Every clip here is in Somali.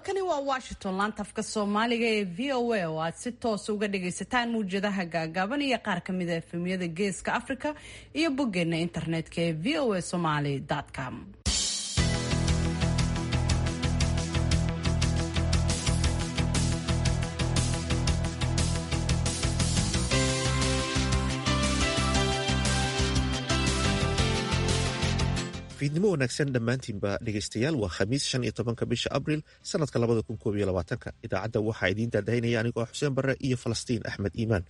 halkani waa washington laanta afka soomaaliga ee v o a oo aad si toosa uga dhagaysataan mawjadaha gaagaaban iyo qaar kamida efemyada geeska africa iyo boggeena internetka ee v o a somaly com fiidnimo wanaagsan dhammaantiinba dhegaystayaal waa khamiis shan iyo tobanka bisha abril sanadka labada kun koob iyo labaatanka idaacadda waxaa idiin daadahinaya anigoo xuseen barre iyo falastiin axmed iimaan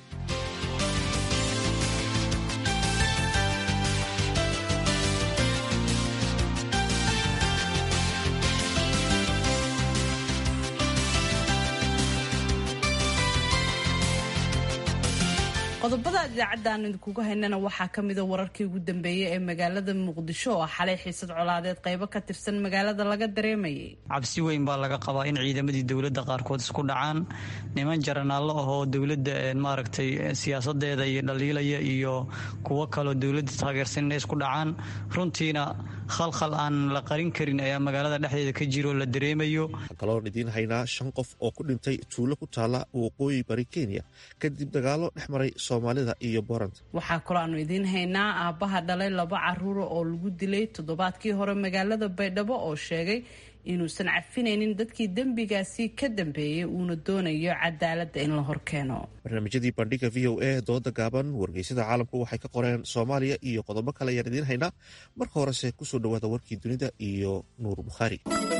qodobada idaacaddan idinkuga haynana waxaa kamida wararkii ugu dambeeyey ee magaalada muqdisho oo xalay xiisad colaadeed qaybo ka tirsan magaalada laga dareemayay cabsi weyn baa laga qabaa in ciidamadii dowladda qaarkood isku dhacaan niman jaranaallo ahoo dowladda maaragtay siyaasadeeda iyo dhaliilaya iyo kuwo kaloo dowladda taageersan inay isku dhacaan runtiina khalkhal aan la qarin karin ayaa magaalada dhexdeeda ka jiro la dareemayo kaloon idiin haynaa shan qof oo ku dhintay tuulo ku taala waqooyi bari kenya kadib dagaalo dhex maray soomaalida iyo booranta waxaa kaloo aanu idiin haynaa aabbaha dhalay laba caruura oo lagu dilay toddobaadkii hore magaalada baydhabo oo sheegay inuusan cafinaynin dadkii dembigaasi ka dambeeyey uuna doonayo cadaaladda in la horkeeno barnaamijyadii bandhiga v o a dooda gaaban wargeysyada caalamku waxay ka qoreen soomaaliya iyo qodobo kale ayaan idiin haynaa marka horese kusoo dhawaada warkii dunida iyo nuur bukhaari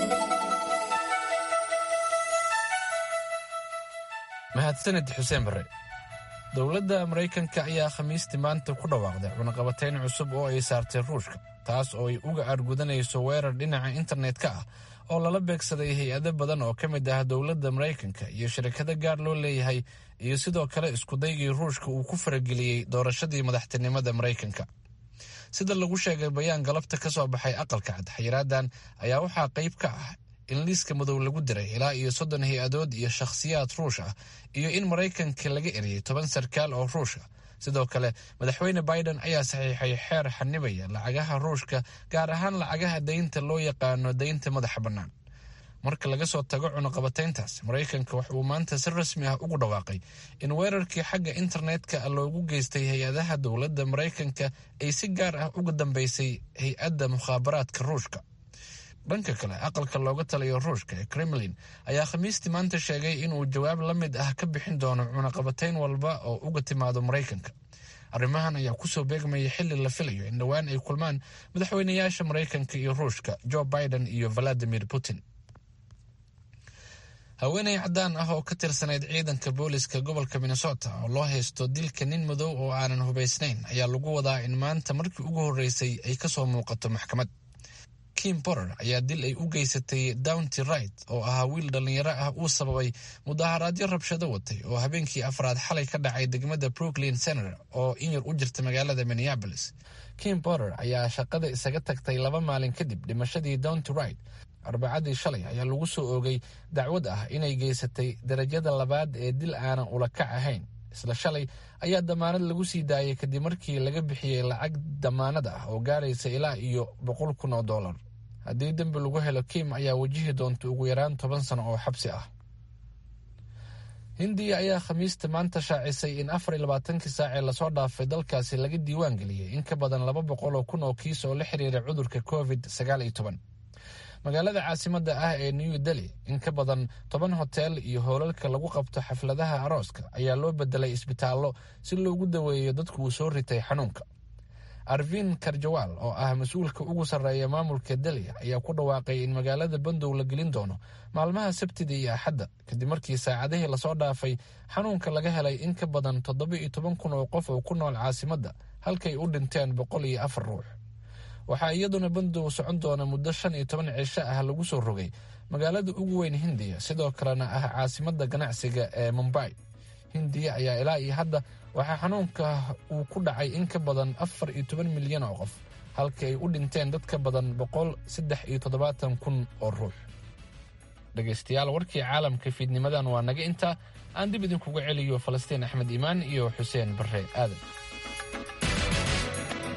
mahadsanid xuseen barre dowladda maraykanka ayaa khamiistii maanta ku dhawaaqday cunaqabatayn cusub oo ay saartay ruushka taas oo ay uga aargudanayso weerar dhinaca internet-ka ah oo lala beegsaday hay-ado badan oo ka mid ah dowladda maraykanka iyo shirkado gaar loo leeyahay iyo sidoo kale iskudaygii ruushka uu ku farageliyey doorashadii madaxtinimada maraykanka sida lagu sheegay bayaan galabta ka soo baxay aqalka cad xayiraadan ayaa waxaa qayb ka ah in liiska madow lagu diray ilaa iyo soddon hay-adood iyo shakhsiyaad ruush ah iyo in maraykanka laga eriyey toban sarkaal oo ruush ah sidoo kale madaxweyne biden ayaa saxiixay xeer xanibaya lacagaha ruushka gaar ahaan lacagaha daynta loo yaqaano daynta madaxa bannaan marka laga soo tago cunaqabatayntaas maraykanka wax uu maanta si rasmi ah ugu dhawaaqay in weerarkii xagga internetka loogu geystay hay-adaha dowladda maraykanka ay si gaar ah uga dambeysay hay-adda mukhaabaraadka ruushka dhanka kale aqalka looga taliyo ruushka ee kremlin ayaa khamiistii maanta sheegay inuu jawaab la mid ah ka bixin doono cunaqabatayn walba oo uga timaado maraykanka arrimahan ayaa kusoo beegmaya xili la filayo in dhowaan ay kulmaan madaxweynayaasha maraykanka iyo ruushka joe biden iyo valadimir putin haweeney caddaan ah oo ka tirsanayd ciidanka booliska gobolka minnesota oo loo haysto dilka nin madow oo aanan hubaysnayn ayaa lagu wadaa in maanta markii ugu horreysay ay kasoo muuqato maxkamad kim borer ayaa dil ay u geysatay downty right oo ahaa wiil dhallinyaro ah uu sababay mudaharaadyo rabshado watay oo habeenkii afraad xalay ka dhacay degmada brooklyn senator oo in yar u jirta magaalada minneabolis kim borer ayaa shaqada isaga tagtay laba maalin kadib dhimashadii downty right arbacadii shalay ayaa lagu soo oogay dacwad ah inay geysatay darajada labaad ee dil aanan ulakac ahayn isla shalay ayaa damaanad lagu sii daayay kadib markii laga bixiyey lacag damaanad ah oo gaaraysa ilaa iyo boqol kun oo dollar haddii dembi lagu helo kim ayaa wajihi doonta ugu yaraan toban sano oo xabsi ah hindiya ayaa khamiista maanta shaacisay in afar iyo labaatankii saacee lasoo dhaafay dalkaasi laga diiwaan geliyey in ka badan laba boqol oo kun oo kiis oo la xiriira cudurka covid sagaal iyo toban magaalada caasimadda ah ee new delhi in ka badan toban hotel iyo hoolalka lagu qabto xafladaha arooska ayaa loo bedelay isbitaallo si loogu daweeyo dadku uu soo ritay xanuunka arvin karjawaal oo ah mas-uulka ugu sarreeya maamulka delhi ayaa ku dhawaaqay in magaalada bandow la gelin doono maalmaha sabtida iyo axadda kadib markii saacadihii lasoo dhaafay xanuunka laga helay in ka badan toddoba iyo toban kun oo qof oo ku nool caasimadda halkay u dhinteen boqol iyo afar ruux waxaa iyaduna bandow socon doona muddo shan iyo toban cisho ah lagu soo rogay magaalada ugu weyn hindiya sidoo kalena ah caasimadda ganacsiga ee mumbai hindiya ayaa ilaa iyo hadda waxaa xanuunka uu ku dhacay in ka badan afar iyo toban milyan oo qof halka ay u dhinteen dad ka badan boqol saddex iyo toddobaatan kun oo ruux dhegaystayaal warkii caalamka fiidnimadan waa naga intaa aan dib idinkuga celiyo falastiin axmed iimaan iyo xuseen barre aadan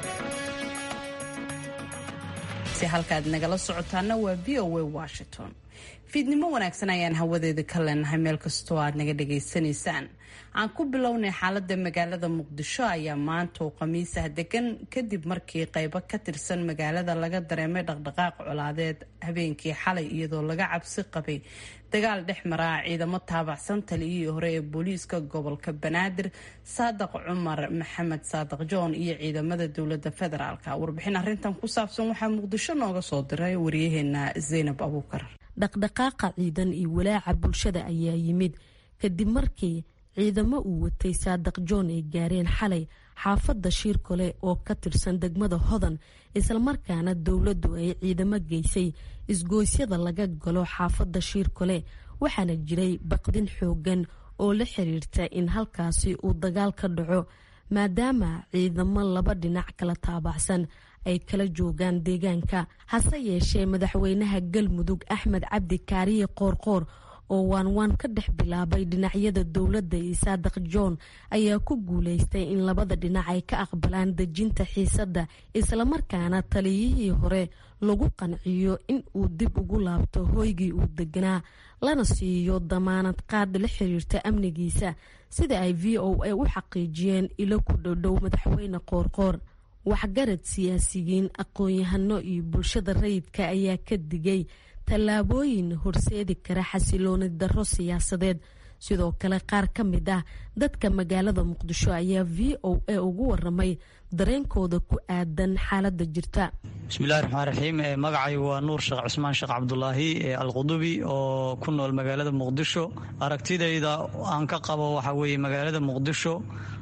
halkaad nagala socotaana waa v o a washington fiidnimo wanaagsan ayaan hawadeeda ka leenahay meel kastoo aad naga dhagaysanaysaan aan ku bilownay xaalada magaalada muqdisho ayaa maanta oo khamiisah degan kadib markii qeybo ka tirsan magaalada laga dareemay dhaqdhaqaaq colaadeed habeenkii xalay iyadoo laga cabsi qabay dagaal dhex maraa ciidamo taabacsan taliyihii hore ee booliiska gobolka banaadir saadaq cumar maxamed saadaq john iyo ciidamada dowlada federaalk warbixin arintan ku saabsan waxaa muqdisho nooga soo diray waryaheena zaynab abuukar dhaqdhaqaaqa ciidan iyo walaaca bulshada ayaa yimid kadib markii ciidamo uu watay saadaq john ay gaareen xalay xaafadda shiirkole oo ka tirsan degmada hodan islamarkaana dowladdu ay ciidamo geysay isgooysyada laga galo xaafadda shiirkole waxaana jiray baqdin xoogan oo la xiriirta in halkaasi uu dagaal ka dhaco maadaama ciidamo laba dhinac kala taabacsan ay kala joogaan deegaanka hase yeeshee madaxweynaha galmudug axmed cabdi kaariye qoorqoor oo waanwaan ka dhex bilaabay dhinacyada dowladda iyo saadaq john ayaa ku guuleystay in labada dhinac ay ka aqbalaan dejinta xiisadda islamarkaana taliyihii hore lagu qanciyo in uu dib ugu laabto hoygii uu deganaa lana siiyo damaanad qaad la xiriirta amnigiisa sida ay v o a u xaqiijiyeen ilo ku dhowdhow madaxweyne qoorqoor waxgarad siyaasiyiin aqoon-yahano iyo bulshada rayidka ayaa ka digay tallaabooyin horseedi kara xasilooni darro siyaasadeed sidoo kale qaar ka mid ah dadka magaalada muqdisho ayaa v o a ugu waramay dareenkooda ku aadan xaalada jirta bismillahi raxmaan raxiim magacaygu waa nuur sheekh cusmaan sheekh cabdulaahi alqudubi oo ku nool magaalada muqdisho aragtidayda aan ka qabo waxaa weeye magaalada muqdisho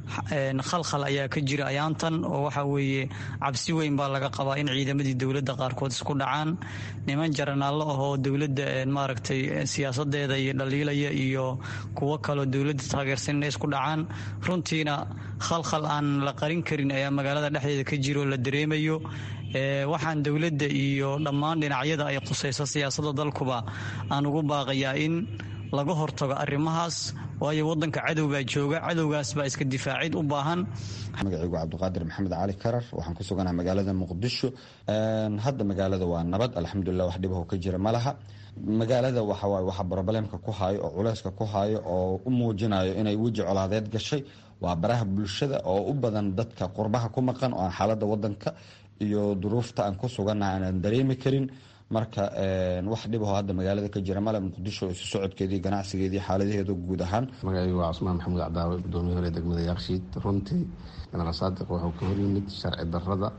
khalkhal ayaa ka jira ayaantan oo waxa weeye cabsi weyn baa laga qabaa in ciidamadii dowladda qaarkood isku dhacaan niman jaranaallo ahoo dowladda maaragtay siyaasadeeda iyo dhaliilaya iyo kuwo kaloo dowladda taageersan inay isku dhacaan runtiina khalkhal aan la qarin karin ayaa magaalada dhexdeeda ka jiro la dareemayo waxaan dowladda iyo dhammaan dhinacyada ay qusayso siyaasadda dalkuba aan ugu baaqayaa in laga hortago arrimahaas waayo wadanka cadow baa jooga cadowgaas baa iska difaacid u baahan magacaygu cabdiqaadir maxamed cali karar waxaan ku suganaha magaalada muqdisho hadda magaalada waa nabad alxamdulilah wax dhibaho ka jira ma laha magaalada waxawaay waxa brobalemka ku haayo oo culeyska ku haayo oo u muujinayo inay weji colaadeed gashay waa baraha bulshada oo u badan dadka qurbaha ku maqan oo aan xaalada wadanka iyo duruufta aan ku sugannaha aanan dareemi karin marka wax dhibaho hadda magaalada ka jira male muqdisho isu socodkeedii ganacsigeedii xaaladaheeda guud ahaan magacaygu waa cusmaan maxamuud cadaawe gudoomiye hore degmada yaakshiid runtii genaraal saadiq wuxuu ka hor yimid sharci darrada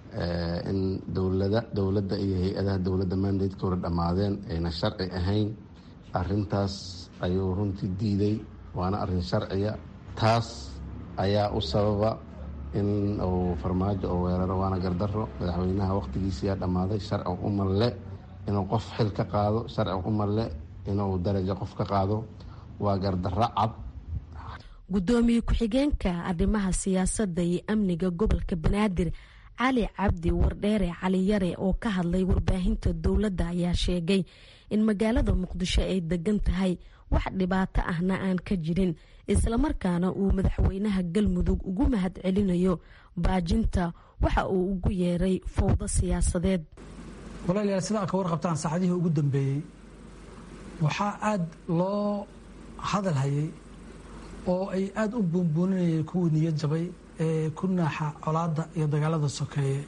in dowlada dowladda iyo hay-adaha dowladda mandatka hore dhammaadeen ayna sharci ahayn arintaas ayuu runtii diiday waana arin sharciya taas ayaa u sababa in uu farmaajo oo weeraro waana gardaro madaxweynaha wakhtigiisiyaa dhammaaday sharci umalle inuu qof xil ka qaado sharci umalle inuu darajo qof ka qaado waa gardaro cad gudoomiye ku-xigeenka arrimaha siyaasadda iyo amniga gobolka banaadir cali cabdi wardheere cali yare oo ka hadlay warbaahinta dowladda ayaa sheegay in magaalada muqdisho ay degan tahay wax dhibaato ahna aan ka jirin islamarkaana uu madaxweynaha galmudug ugu mahad celinayo baajinta waxa uu ugu yeeray fowdo siyaasadeed walaalayaal sida ad ka warqabtaan saacadihii ugu dambeeyey waxaa aada loo hadal hayay oo ay aada u buunbuuninayeen kuwii niyad jabay ee ku naaxa colaadda iyo dagaalada sokeeye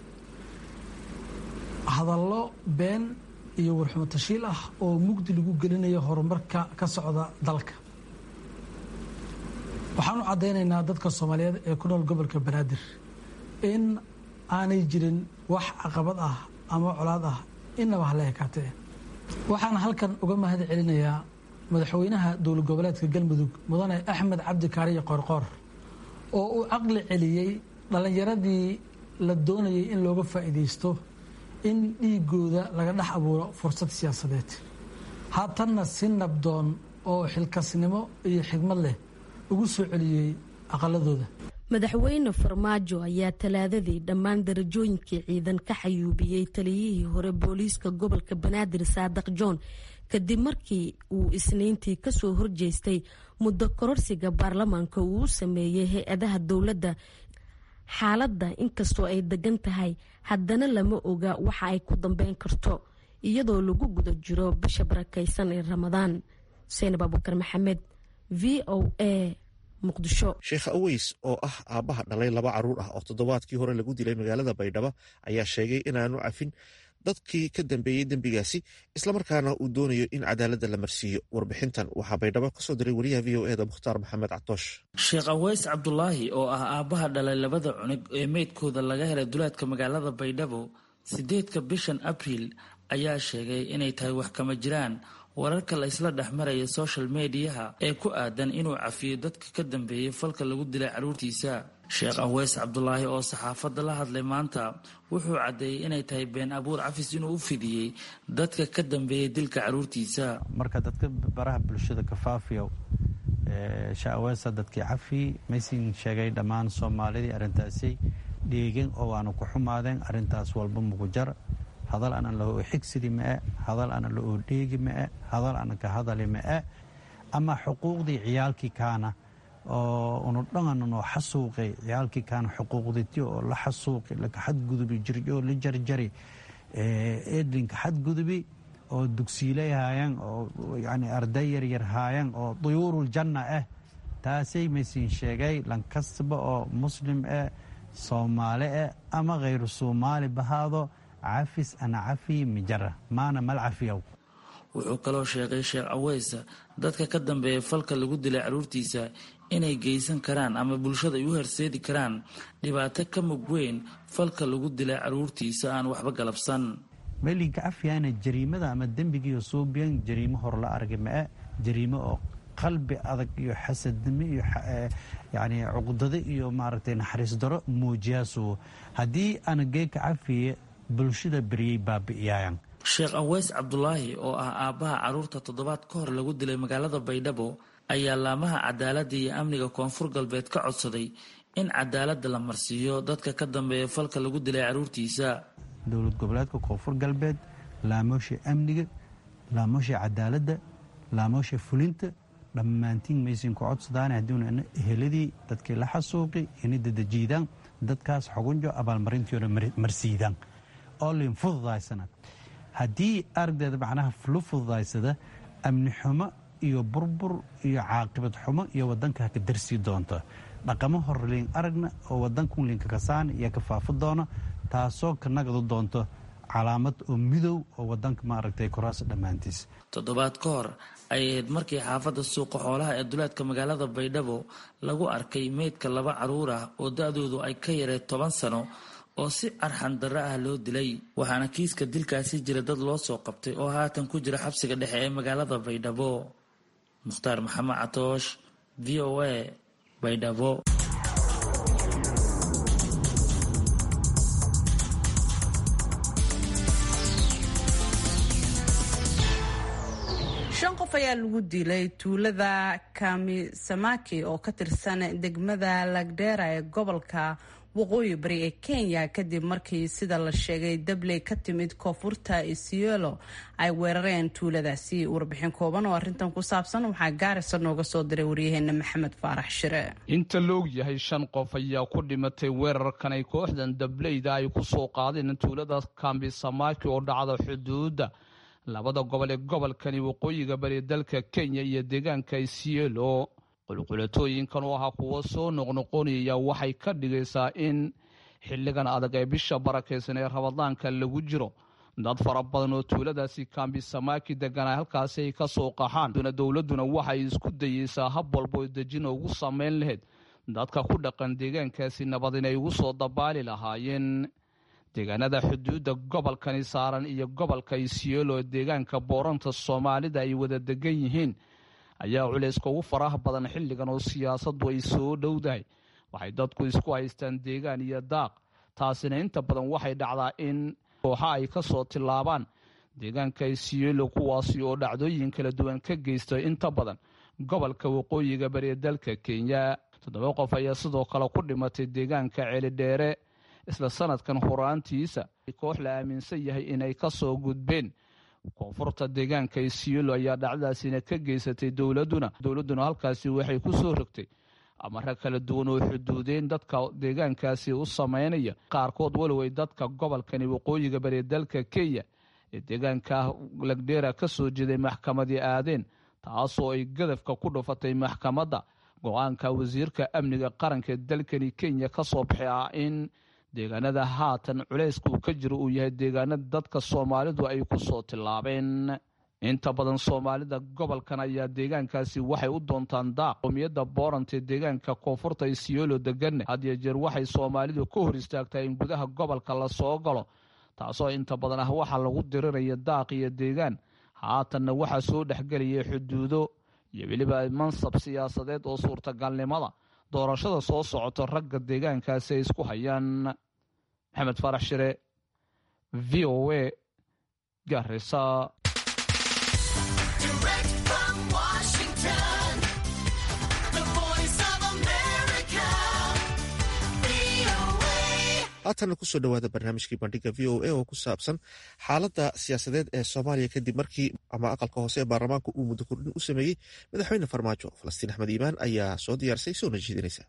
hadallo been iyo warxumo tashiil ah oo mugdi lagu gelinayo horumarka ka socda dalka waxaan u caddaynaynaa dadka soomaaliyeed ee ku nool gobolka banaadir in aanay jirin wax caqabad ah ama colaad ah inaba hala ekaatee waxaan halkan uga mahad celinayaa madaxweynaha dowlad goboleedka galmudug mudane axmed cabdi kaariye qoorqoor oo uu caqli celiyey dhallinyaradii la doonayay in looga faa'iidaysto in dhiigooda laga dhex abuuro fursad siyaasadeed haatanna si nabdoon oo xilkasnimo iyo xigmad leh ugu soo celiyey aqaladooda madaxweyne farmaajo ayaa talaadadii dhammaan darajooyinkii ciidan ka xayuubiyey taliyihii hore booliiska gobolka banaadir saadaq john kadib markii uu isniintii kasoo horjeestay muddo kororsiga baarlamaanka uu u sameeyey hay-adaha dowladda xaaladda inkastoo ay degan tahay haddana lama oga waxa ay ku dambeyn karto iyadoo lagu guda jiro bisha barakaysan ee ramadaan seenab abukar maxamed v o a muqdisho sheekh aweys oo ah aabbaha dhalay laba caruur ah oo toddobaadkii hore lagu dilay magaalada baydhabo ayaa sheegay inaanu cafin dadkii ka dambeeyey dembigaasi islamarkaana uu doonayo in cadaaladda la marsiiyo warbixintan waxaa baydhabo kasoo diray wariyaha v o eda mukhtaar maxamed catoosh sheekh aweys cabdulaahi oo ah aabbaha dhalay labada cunug ee meydkooda laga helay duleedka magaalada baydhabo sideedka bishan abriil ayaa sheegay inay tahay wax kama jiraan wararka la isla dhexmaraya social mediyaha ee ku aadan inuu cafiyo dadka ka dambeeyey falka lagu dilay carruurtiisa sheekh aweys cabdulaahi oo saxaafadda la hadlay maanta wuxuu caddeeyey inay tahay been abuur cafis inuu u fidiyey dadka ka dambeeyey dilka carruurtiisa marka dadka baraha bulshada kafaafiyo sheekh aweesa dadkii cafi maysin sheegay dhammaan soomaalidii arrintaasi dheegeen oo waanu ku xumaadeen arrintaas walba mugujar hadal ana la oo xigsidi ma'e hadal ana la oo dheegi ma'e hadal ana ka hadali ma'e ama xuquuqdii ciyaalkii kaana oo unu dhangan noo xasuuqay ciyaalkii kaana xuquuqditi oo la xasuuqi laka xadgudubi jirjoo la jarjari eedlinka xadgudubi oo dugsiilay haayaan oo yani arday yaryar haayaan oo duyuurul janna ah taasay maysiin sheegay lankastaba oo muslim eh soomaali eh ama khayru soomaali bahaado cafis ana cafi mijara maana mal cafiyow wuxuu kaloo sheegay sheekh aweysa dadka ka dambeeya falka lagu dilay carruurtiisa inay geysan karaan ama bulshada ay u horseedi karaan dhibaato ka mug weyn falka lagu dilay carruurtiisa aan waxba galabsan meelinka cafiyaana jariimada ama dembigiiyo suubiyan jariimo hor la argi ma'e jariimo oo qalbi adag iyo xasadnimo iyo yani cuqdado iyo maaragtay naxariis daro muujiyaasu haddii ana geeka cafiye bulshada beriyey baabi'iyaayan sheekh aweys cabdulaahi oo ah aabbaha carruurta toddobaad ka hor lagu dilay magaalada baydhabo ayaa laamaha cadaaladda iyo amniga koonfur galbeed ka codsaday in cadaaladda la marsiiyo dadka ka dambeeya falka lagu dilay carruurtiisa dowlad goboleedka koonfur galbeed laamoosha amniga laamoosha cadaaladda laamoosha fulinta dhammaantiin maysin ku codsadaan haddiuna eheladii dadkii la xasuuqi inay dadajiidaan dadkaas xugunjo abaalmarintiona marsiidaan oo lin fududaysana haddii aragdeeda macnaha lu fududaysada amni xumo iyo burbur iyo caaqibad xumo iyo wadanka ka darsii doonta dhaqamo hor liin aragna oo wadankun liinkakasaan iyo ka faafi doona taasoo ka nagadu doonto calaamad oo midow oo wadanka maaragtay koraas dhammaantiis toddobaad ka hor ayay ahayd markii xaafadda suuqa xoolaha ee duleedka magaalada baydhabo lagu arkay meydka laba carruur ah oo da-doodu ay ka yareed toban sano oo si arxan darro ah loo dilay waxaana kiiska dilkaasi jira dad loo soo qabtay oo haatan ku jira xabsiga dhexe ee magaalada baydhabo mukhtaar maxamed catoosh v o a baydhabo shan qof ayaa lagu dilay tuulada kamisamaki oo ka tirsan degmada lagdheera ee gobolka waqooyi bari ee kenya kadib markii sida la sheegay dabley ka timid koonfurta isiolo ay weerareen tuuladaasi warbixin kooban oo arrintan ku saabsan waxaa gaarisa nooga soo diray waryaheena maxamed faarax shire inta la og yahay shan qof ayaa ku dhimatay weerarkan ay kooxdan dableyda ay ku soo qaadeen tuulada kambisamaki oo dhacda xuduudda labada gobol ee gobolkani waqooyiga bari dalka kenya iyo deegaanka isiolo qulqulatooyinkan oo ahaa kuwo soo noqnoqonaya waxay ka dhigaysaa in xilligan adag ee bisha barakaysan ee rabadaanka lagu jiro dad fara badan oo tuuladaasi kambisamaki deganaa halkaasi ay ka soo qaxaan dowladduna waxay isku dayeysaa hab walbo dejin ugu samayn lahayd dadka ku dhaqan deegaankaasi nabad inay ugu soo dabaali lahaayeen deegaanada xuduudda gobolkani saaran iyo gobolka isiolo ee deegaanka booranta soomaalida ay wada degan yihiin ayaa culayska ugu faraha badan xilligan oo siyaasaddu ay soo dhowdahay waxay dadku isku haystaan deegaan iyo daaq taasina inta badan waxay dhacdaa in kooxa ay ka soo tillaabaan deegaanka isiolo kuwaasi oo dhacdooyin kala duwan ka geysta inta badan gobolka waqooyiga bari ee dalka kenya toddoba qof ayaa sidoo kale ku dhimatay deegaanka celidheere isla sanadkan horaantiisa koox la aaminsan yahay inay ka soo gudbeen koonfurta deegaanka isiolo ayaa dhacdadaasina ka geysatay dowladuna dowladduna halkaasi waxay ku soo rogtay amare kala duwan oo xuduudeyn dadka deegaankaasi u samaynaya qaarkood walow ay dadka gobolkani waqooyiga bari dalka kenya ee deegaanka lagdheera ka soo jeeday maxkamadii aadeen taasoo ay gadafka ku dhufatay maxkamadda go-aanka wasiirka amniga qaranka ee dalkani kenya ka soo baxay ah in deegaanada haatan culayska uu ka jiro uu yahay deegaanada dadka soomaalidu ay ku soo tillaabeen inta badan soomaalida gobolkan ayaa deegaankaasi waxay u doontaan daaq qowmiyadda boorant ee deegaanka koonfurta isiyoolo deganne had iyo jeer waxay soomaalidu ka hor istaagtaa in gudaha gobolka la soo galo taasoo inta badan ah waxaa lagu diriraya daaq iyo deegaan haatanna waxaa soo dhexgelaya xuduudo iyo weliba mansab siyaasadeed oo suurtagalnimada doorashada soo socoto ragga deegaankaasi ay isku hayaan maxamed farax shire v o a garisa haatanna kusoo dhowaada barnaamijkii bandhiga v o a oo ku saabsan xaaladda siyaasadeed ee soomaaliya kadib markii ama aqalka hoose ee baarlamaanka uu muddo kordhin u sameeyey madaxweyne farmaajo falastiin axmed iimaan ayaa soo diyaarisay soona jeedinaysa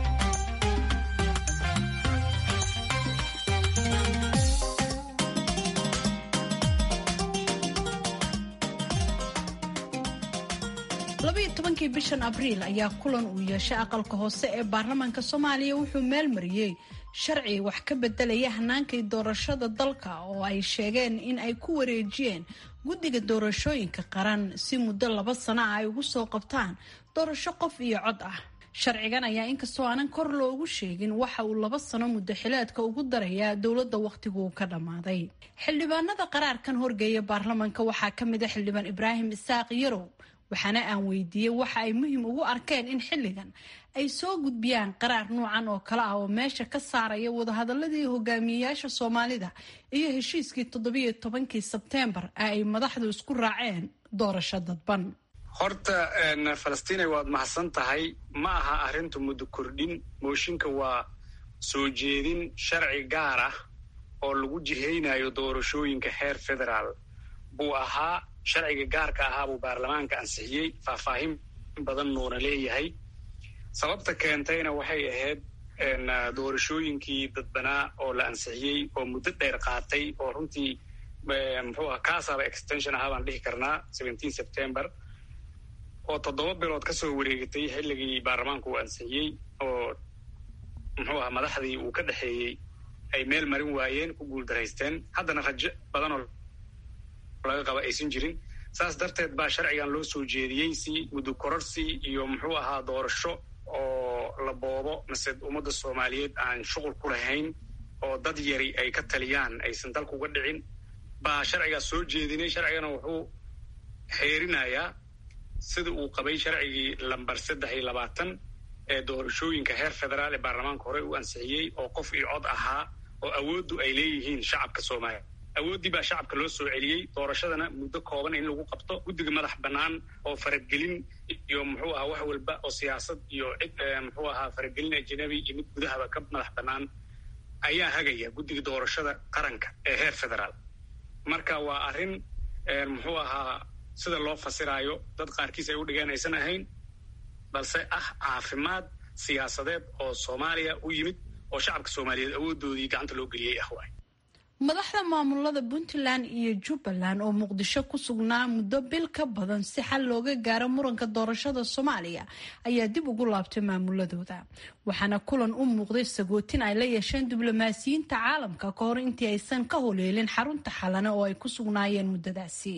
labaiyo tobankii bishan abriil ayaa kulan uu yeeshay aqalka hoose ee baarlamaanka soomaaliya wuxuu meel mariyey sharci wax ka bedelaya hanaankii doorashada dalka oo ay sheegeen in ay ku wareejiyeen guddiga doorashooyinka qaran si muddo laba sano ah ay ugu soo qabtaan doorasho qof iyo cod ah sharcigan ayaa inkastoo aanan kor loogu sheegin waxa uu laba sano muddo xileedka ugu darayaa dowladda wakhtiguu ka dhammaaday xildhibaanada qaraarkan horgeeya baarlamaanka waxaa ka mid a xildhibaan ibraahim isaaq yarow waxaana aan weydiiyey waxa ay muhiim ugu arkeen in xilligan ay soo gudbiyaan qaraar nuucan oo kale ah oo meesha ka saaraya wadahadaladii hogaamiyeyaasha soomaalida iyo heshiiskii toddobiyo tobankii sebteembar ee ay madaxdu isku raaceen doorasho dadban horta falastiinay waad mahadsan tahay ma aha arrintu muddo kordhin mooshinka waa soo jeedin sharci gaar ah oo lagu jihaynayo doorashooyinka heer federaal buu ahaa sharciga gaarka ahaa buu baarlamaanka ansixiyey faahfaahin badan nuuna leeyahay sababta keentayna waxay ahayd doorashooyinkii dadbanaa oo la ansixiyey oo muddo dheer qaatay oo runtii muxuu aha kaasaba extension ahaa baan dhihi karnaa seventeen september oo toddoba bilood ka soo wareegatay xilligii baarlamaanku uu ansixiyey oo muxuu aha madaxdii uu ka dhexeeyey ay meel marin waayeen ku guuldaraysteen haddana rajo badanoo laga qaba aysan jirin saas darteed baa sharcigan loo soo jeediyey si muddo kororsi iyo muxuu ahaa doorasho oo la boobo mase ummadda soomaaliyeed aan shuqul ku lahayn oo dad yari ay ka taliyaan aysan dalka uga dhicin baa sharcigaas soo jeedinay sharcigana wuxuu xeerinayaa sida uu qabay sharcigii lambar saddex iyo labaatan ee doorashooyinka heer federaal ee baarlamaanka hore u ansixiyey oo qof iyo cod ahaa oo awooddu ay leeyihiin shacabka soomaaliya awooddii baa shacabka loo soo celiyey doorashadana muddo kooban in lagu qabto guddiga madax bannaan oo faragelin iyo muxuu ahaa wax walba oo siyaasad iyo cid muxuu ahaa faragelin ajnabi iyo mid gudahaba ka madax bannaan ayaa hagaya guddiga doorashada qaranka ee heer federaal marka waa arrin muxuu ahaa sida loo fasiraayo dad qaarkiis ay u dhigeen aysan ahayn balse ah caafimaad siyaasadeed oo soomaaliya u yimid oo shacabka soomaaliyeed awooddoodii gacanta loo geliyey ah waay madaxda maamulada puntland iyo jubbaland oo muqdisho ku sugnaa muddo bil ka badan si xal looga gaaro muranka doorashada soomaaliya ayaa dib ugu laabtay maamuladooda waxaana kulan u muuqday sagootin ay la yeesheen diblomaasiyiinta caalamka ka hor intii aysan ka holeelin xarunta xalane oo ay ku sugnaayeen muddadaasi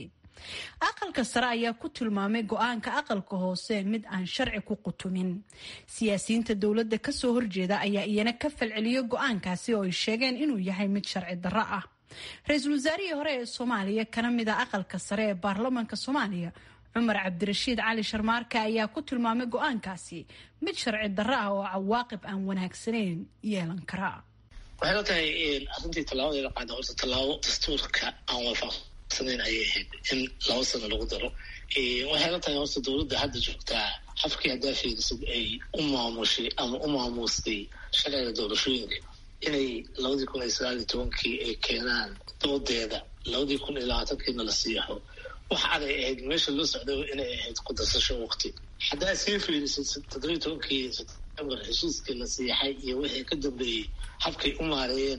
aqalka sare ayaa ku tilmaamay go-aanka aqalka hoose mid aan sharci ku qutumin siyaasiyiinta dowladda kasoo horjeeda ayaa iyana ka falceliyo go-aankaasi oo ay sheegeen inuu yahay mid sharci darro ah ra-iisul wasaarihii hore ee soomaaliya kana mid a aqalka sare ee baarlamaanka soomaaliya cumar cabdirashiid cali sharmaarke ayaa ku tilmaamay go-aankaasi mid sharci darro ah oo cawaaqib aan wanaagsanayn yeelan kara waxay la tahay arrintii tallaabadeeda qaada horta tallaabo dastuurka aan waafaq ayay ahayd in laba sano lagu daro waxay la tahay horta dowladda hadda joogtaa xafkii haddaa fiirisid ay u maamushay ama u maamuustay sharciga doorashooyinka inay labadii kun iyo sagaal iyo tobankii ay keenaan doodeeda labadii kun iyo labaatankiina la siixo wax aday ahayd meesha loo socday inay ahayd ku darsasho waqti haddaa sii fiirisid toddobiyi tobankii september heshiiskii la siixay iyo wixii ka dambeeyey habkay u maareeyeenna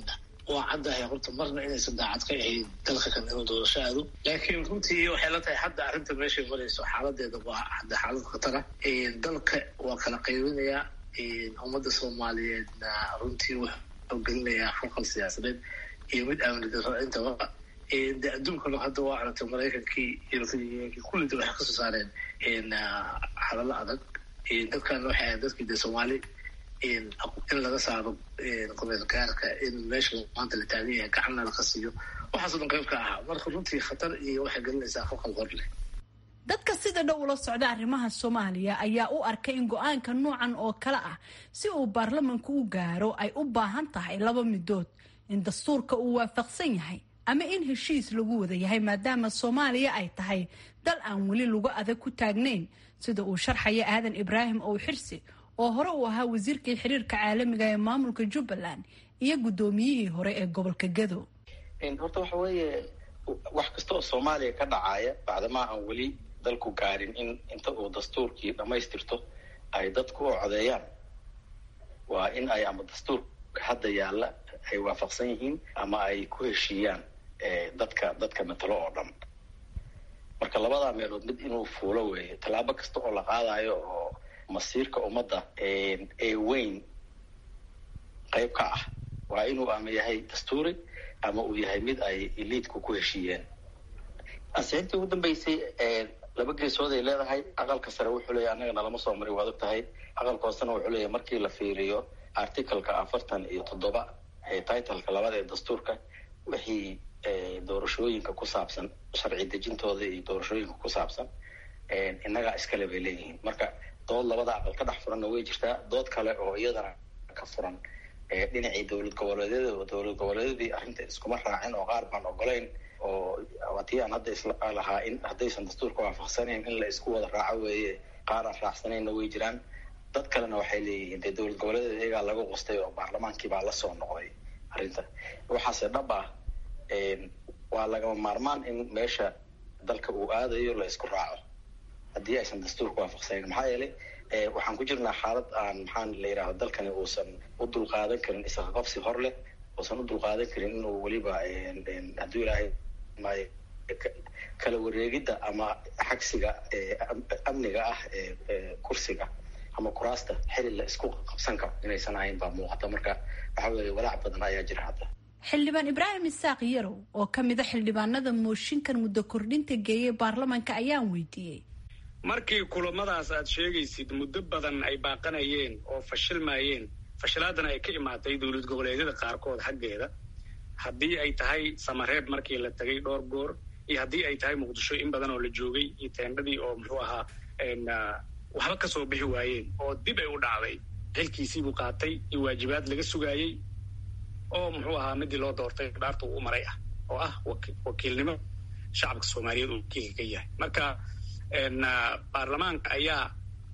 waa caddahay horta marna inaysan daacad ka ahayn dalka kan inuu doorasho aado laakiin runtii waxay la tahay hadda arrinta meeshay marayso xaaladeeda waa hadda xaalad khatara dalka waa kala qaybinayaa ummadda soomaaliyeedna runtii wuxuu gelinayaa faqal siyaasadeed iyo mid amni darro intaba de adduunkana hadda waa aragtay maraykankii iyo kullida waxay kasoo saareen hadallo adag dadkana waxay ahayd dadkii de soomaali in laga saaro qomeelgaarka in meesha maanta la taagan yahay gacanna laga siiyo waxaasoo dhan qayb ka ahaa marka runtii khatar iyo waxay gelinaysaa faqal hor leh dadka sida dhow ula socda arrimaha soomaaliya ayaa u arkay in go-aanka noocan oo kale ah si uu baarlamanku u gaaro ay u baahan tahay laba midood in dastuurka uu waafaqsan yahay ama in heshiis lagu wada yahay maadaama soomaaliya ay tahay dal aan weli lagu adag ku taagnayn sida uu sharxaya aadan ibraahim ow xirsi oo hore uu ahaa wasiirkii xiriirka caalamiga ee maamulka jubbaland iyo guddoomiyihii hore ee gobolka gado horta waxa weeye wax kasta oo soomaaliya ka dhacaya bacdamaa aan weli dalku gaarin in inta uu dastuurkii dhammaystirto ay dadku u codeeyaan waa in ay ama dastuurka hadda yaalla ay waafaqsan yihiin ama ay ku heshiiyaan dadka dadka matalo oo dhan marka labadaa meelood mid inuu fuulo weeye tallaabo kasta oo la qaadayo oo masiirka ummadda ee weyn qayb ka ah waa inuu ama yahay dastuuri ama uu yahay mid ay eliidku ku heshiiyeen ansixintii ugu dambeysay laba geesood ay leedahay aqalka sare wuxuu leeyahy annagana lama soo marin waad og tahay aqalka hoosena wuxuu leeyahy markii la fiiriyo articaleka afartan iyo toddoba ee titleka labada ee dastuurka wixii doorashooyinka ku saabsan sharci dejintooda iyo doorashooyinka ku saabsan innagaa iskale bay leeyihiin marka dood labada aqal ka dhex furanna way jirtaa dood kale oo iyadana ka furan dhinacii dowlad goboleedyada oo dowlad goboleedyadii arrinta iskuma raacin oo qaar baan ogolayn oo tii aan hadda isla lahaa in haddaysan dastuurka waafaqsanayn in la isku wada raaco weeye qaar aan raacsanayna way jiraan dad kalena waxay leeyihiin dee dowlad goboleedyada iyagaa laga qustay oo baarlamaankii baa la soo noqday arrinta waxaase dhab ah waa lagama maarmaan in meesha dalka uu aadayo la isku raaco haddii aysan dastuurka waafaqsanayn maxaa yeelay waxaan ku jirnaa xaalad aan maxaan la yidhahdo dalkani uusan u dulqaadan karin isqaqabsi hor leh uusan u dulqaadan karin inuu weliba hadduu ilaahay maayo kala wareegidda ama xagsiga amniga ah ee kursiga ama kuraasta xili la isku qabsan karo inaysan ahayn baa muuqata marka waxa weeye walaac badan ayaa jira hadda xildhibaan ibraahim isaaq yarow oo ka mid a xildhibaanada mooshinkan muddo kordhinta geeyay baarlamanka ayaan weydiiyey markii kulamadaas aad sheegaysid muddo badan ay baaqanayeen oo fashilmayeen fashilaadana ay ka imaatay dowlad goboleedyada qaarkood xaggeeda haddii ay tahay samareeb markii la tegay dhowr goor iyo haddii ay tahay muqdisho in badan oo la joogay iyo teendhadii oo muxuu ahaa waxba ka soo bixi waayeen oo dib ay u dhacday xilkiisiibuu qaatay iyo waajibaad laga sugaayey oo muxuu ahaa midii loo doortay dhaarta uu maray ah oo ah wakiilnimo shacabka soomaaliyeed uu wakiilka ka yahay marka baarlamaanka ayaa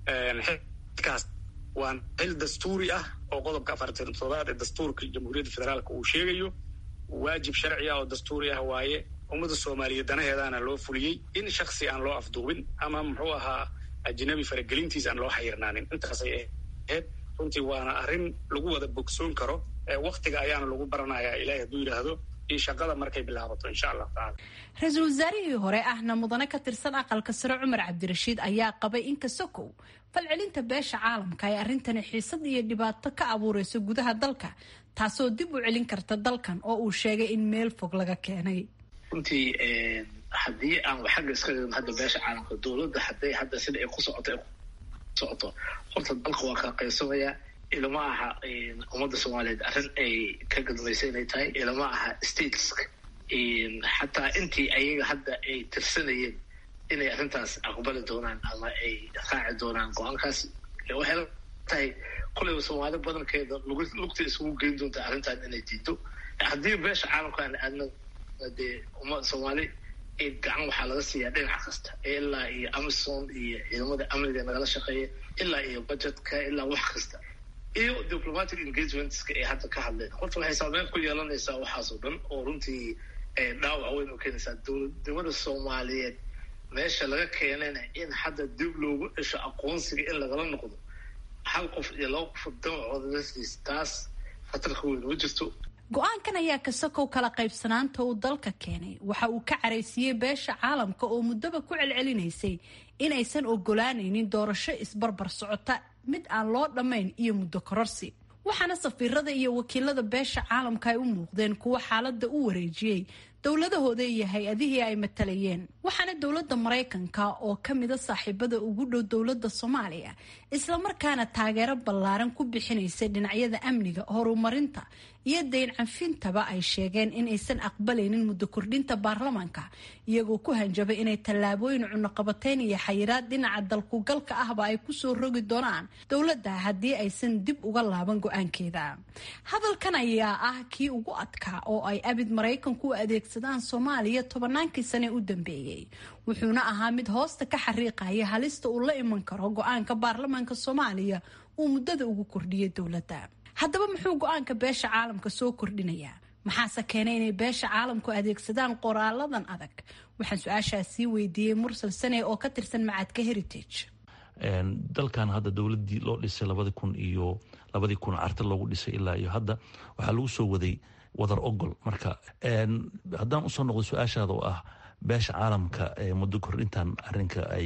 xilkaas waa xil dastuuri ah oo qodobka afartan toddobaad ee dastuurka jamhuuriyadda federaalka uu sheegayo waajib sharci ah oo dastuuri ah waaye ummadda soomaaliyeed danaheedaana loo fuliyey in shaksi aan loo afduubin ama muxuu ahaa ajnabi faragelintiis aan loo xayirnaanin intaasay ahayd runtii waana arrin lagu wada bogsoon karo waktiga ayaana lagu baranayaa ilaahay hadduu yidhaahdo iyo shaqada markay bilaabato insha allahu tacala ra-iisul wasaarihii hore ahna mudane ka tirsan aqalka sare cumar cabdirashiid ayaa qabay in kasokow falcelinta beesha caalamka ay arrintani xiisad iyo dhibaato ka abuureyso gudaha dalka taasoo dib u celin karta dalkan oo uu sheegay in meel fog laga keenay runtii haddii aan xagga iska dhigno hadda beesha caalamka dowladda hadday hadda sida ay ku socoto socoto horta dalka waa kala qaybsamayaa ilama aha ummadda soomaaliyeed arrin ay ka gadmaysa inay tahay ilama aha stateska xataa intii ayaga hadda ay tirsanayeen inay arrintaas aqbali doonaan ama ay raaci doonaan go-aankaas waxay la tahay kulayba soomaali badankeeda lugta isugu geyn doonta arrintan inay diido haddii beesha caalamkaan aadna dee ummadda soomaali gacan waxaa laga siiyaa dhinac kasta ilaa iyo amazon iyo ciidamada amniga nagala shaqeeya ilaa iyo budgetka ilaa wax kasta iyo diplomatic engagementska ay hadda ka hadleen horta waxay saameyn ku yeelanaysaa waxaasoo dhan oo runtii dhaawac weyn u keenaysaa dowladnimada soomaaliyeed meesha laga keenayna in hadda dib loogu cesho aqoonsiga in lagala noqdo hal qof iyo laba qof damacooda lasiis taas khatarka weyn ma jirto go-aankan ayaa kasakow kala qaybsanaanta uu dalka keenay waxa uu ka caraysiiyey beesha caalamka oo muddaba ku celcelinaysay inaysan ogolaanaynin doorasho isbarbar socota mid aan loo dhammayn iyo muddo kororsi waxaana safiirada iyo wakiilada beesha caalamka ay u muuqdeen kuwo xaaladda u wareejiyey dowladahooda iyo hay-adihii ay matalayeen waxaana dowladda maraykanka oo ka mida saaxiibada ugu dhow dowladda soomaaliya islamarkaana taageero ballaaran ku bixinaysay dhinacyada amniga horumarinta iyo dayn canfintaba ay sheegeen in aysan aqbalaynin muddo kordhinta baarlamaanka iyagoo ku hanjabay inay tallaabooyin cunuqabateyn iyo xayiraad dhinaca dalkugalka ahba ay kusoo rogi doonaan dowladda haddii aysan dib uga laaban go-aankeeda hadalkan ayaa ah kii ugu adkaa oo ay abid maraykanku u adeegsadaan soomaaliya tobannaankii sane u dambeeyey wuxuuna ahaa mid hoosta ka xariiqaya halista uu la iman karo go-aanka baarlamaanka soomaaliya uu muddada ugu kordhiyay dowladda haddaba muxuu go-aanka beesha caalamka soo kordhinayaa maxaase keenay inay beesha caalamku adeegsadaan qoraaladan adag waxaan su-aashaas sii weydiiyey mursal sane oo ka tirsan macadka heritage dalkan hadda dowladii loo dhisay labadi kun iyo labadii kun carta loogu dhisay ilaa iyo hadda waxaa lagu soo waday wadar ogol marka haddaan usoo noqdo su-aashaada oo ah beesha caalamka muddo kordhintan arinka ay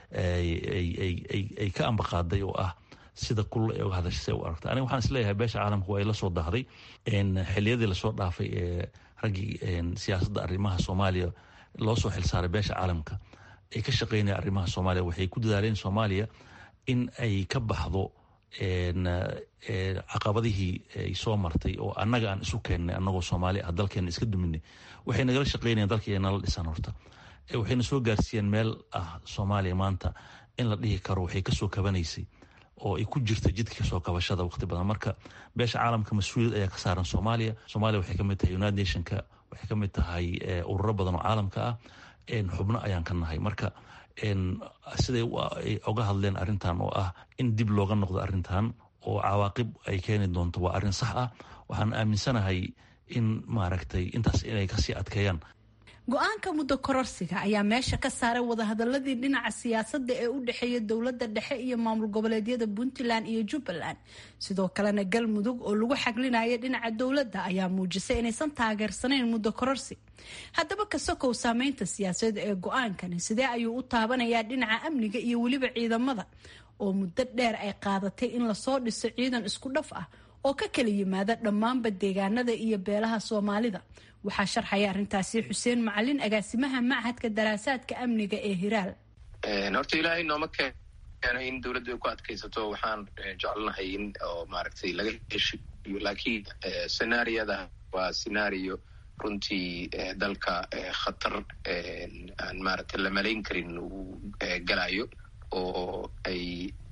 ay ka ambaqaaday oo ah sida kulula ee uga hadashay se u aragta aniga waxaan isleeyahay beesha caalamka waa ay la soo dahday xiliyadii lasoo dhaafay ee raggii siyaasadda arrimaha soomaaliya loo soo xilsaaray beesha caalamka ay ka shaqeynaya arrimaha soomaaliya waxay ku dadaaleen soomaaliya in ay ka baxdo caqabadihii ay soo martay oo annaga aan isu keennay annagoo soomaali ah dalkeena iska duminay waxay nagala shaqeynayaan dalkii ay nala dhisan horta waxayna soo gaarsiiyeen meel ah soomaaliya maanta in la dhihi karo waxay kasoo kabanaysay oo ay ku jirta jidka kasoo kabashada waqti badan marka beesha caalamka mas-uuliyad ayaa ka saaran soomaaliya soomaaliya waxay kamid tahay united nationka waxay kamid tahay ururo badan oo caalamka ah xubno ayaan ka nahay marka siday oga hadleen arintan oo ah in dib looga noqdo arintan oo cawaaqib ay keeni doonto waa arrin sax ah waxaan aaminsanahay in maaragtay intaas inay kasii adkeeyaan go-aanka muddo kororsiga ayaa meesha ka saaray wadahadaladii dhinaca siyaasadda ee u dhexeeya dowladda dhexe iyo maamul goboleedyada puntland iyo jubbaland sidoo kalena galmudug oo lagu xaglinaya dhinaca dowladda ayaa muujisay inaysan taageersanayn muddo kororsi haddaba kasokow saameynta siyaasadeed ee go-aankani sidee ayuu u taabanayaa dhinaca amniga iyo weliba ciidamada oo muddo dheer ay qaadatay in lasoo dhiso ciidan isku dhaf ah oo ka kala yimaada dhammaanba deegaanada iyo beelaha soomaalida waxaa sharxaya arrintaasi xuseen macalin agaasimaha machadka daraasaadka amniga ee hiraal horta ilaahay nooma keeno in dowladda ku adkaysato waxaan jecelnahay in oo maaragtay laga heshiyo laakiin senaariyada waa senario runtii dalka khatar aan maaragtay la malayn karin uu galayo oo ay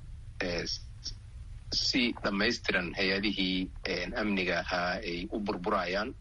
si dhammaystiran hay-adihii amniga ahaa ay u burburayaan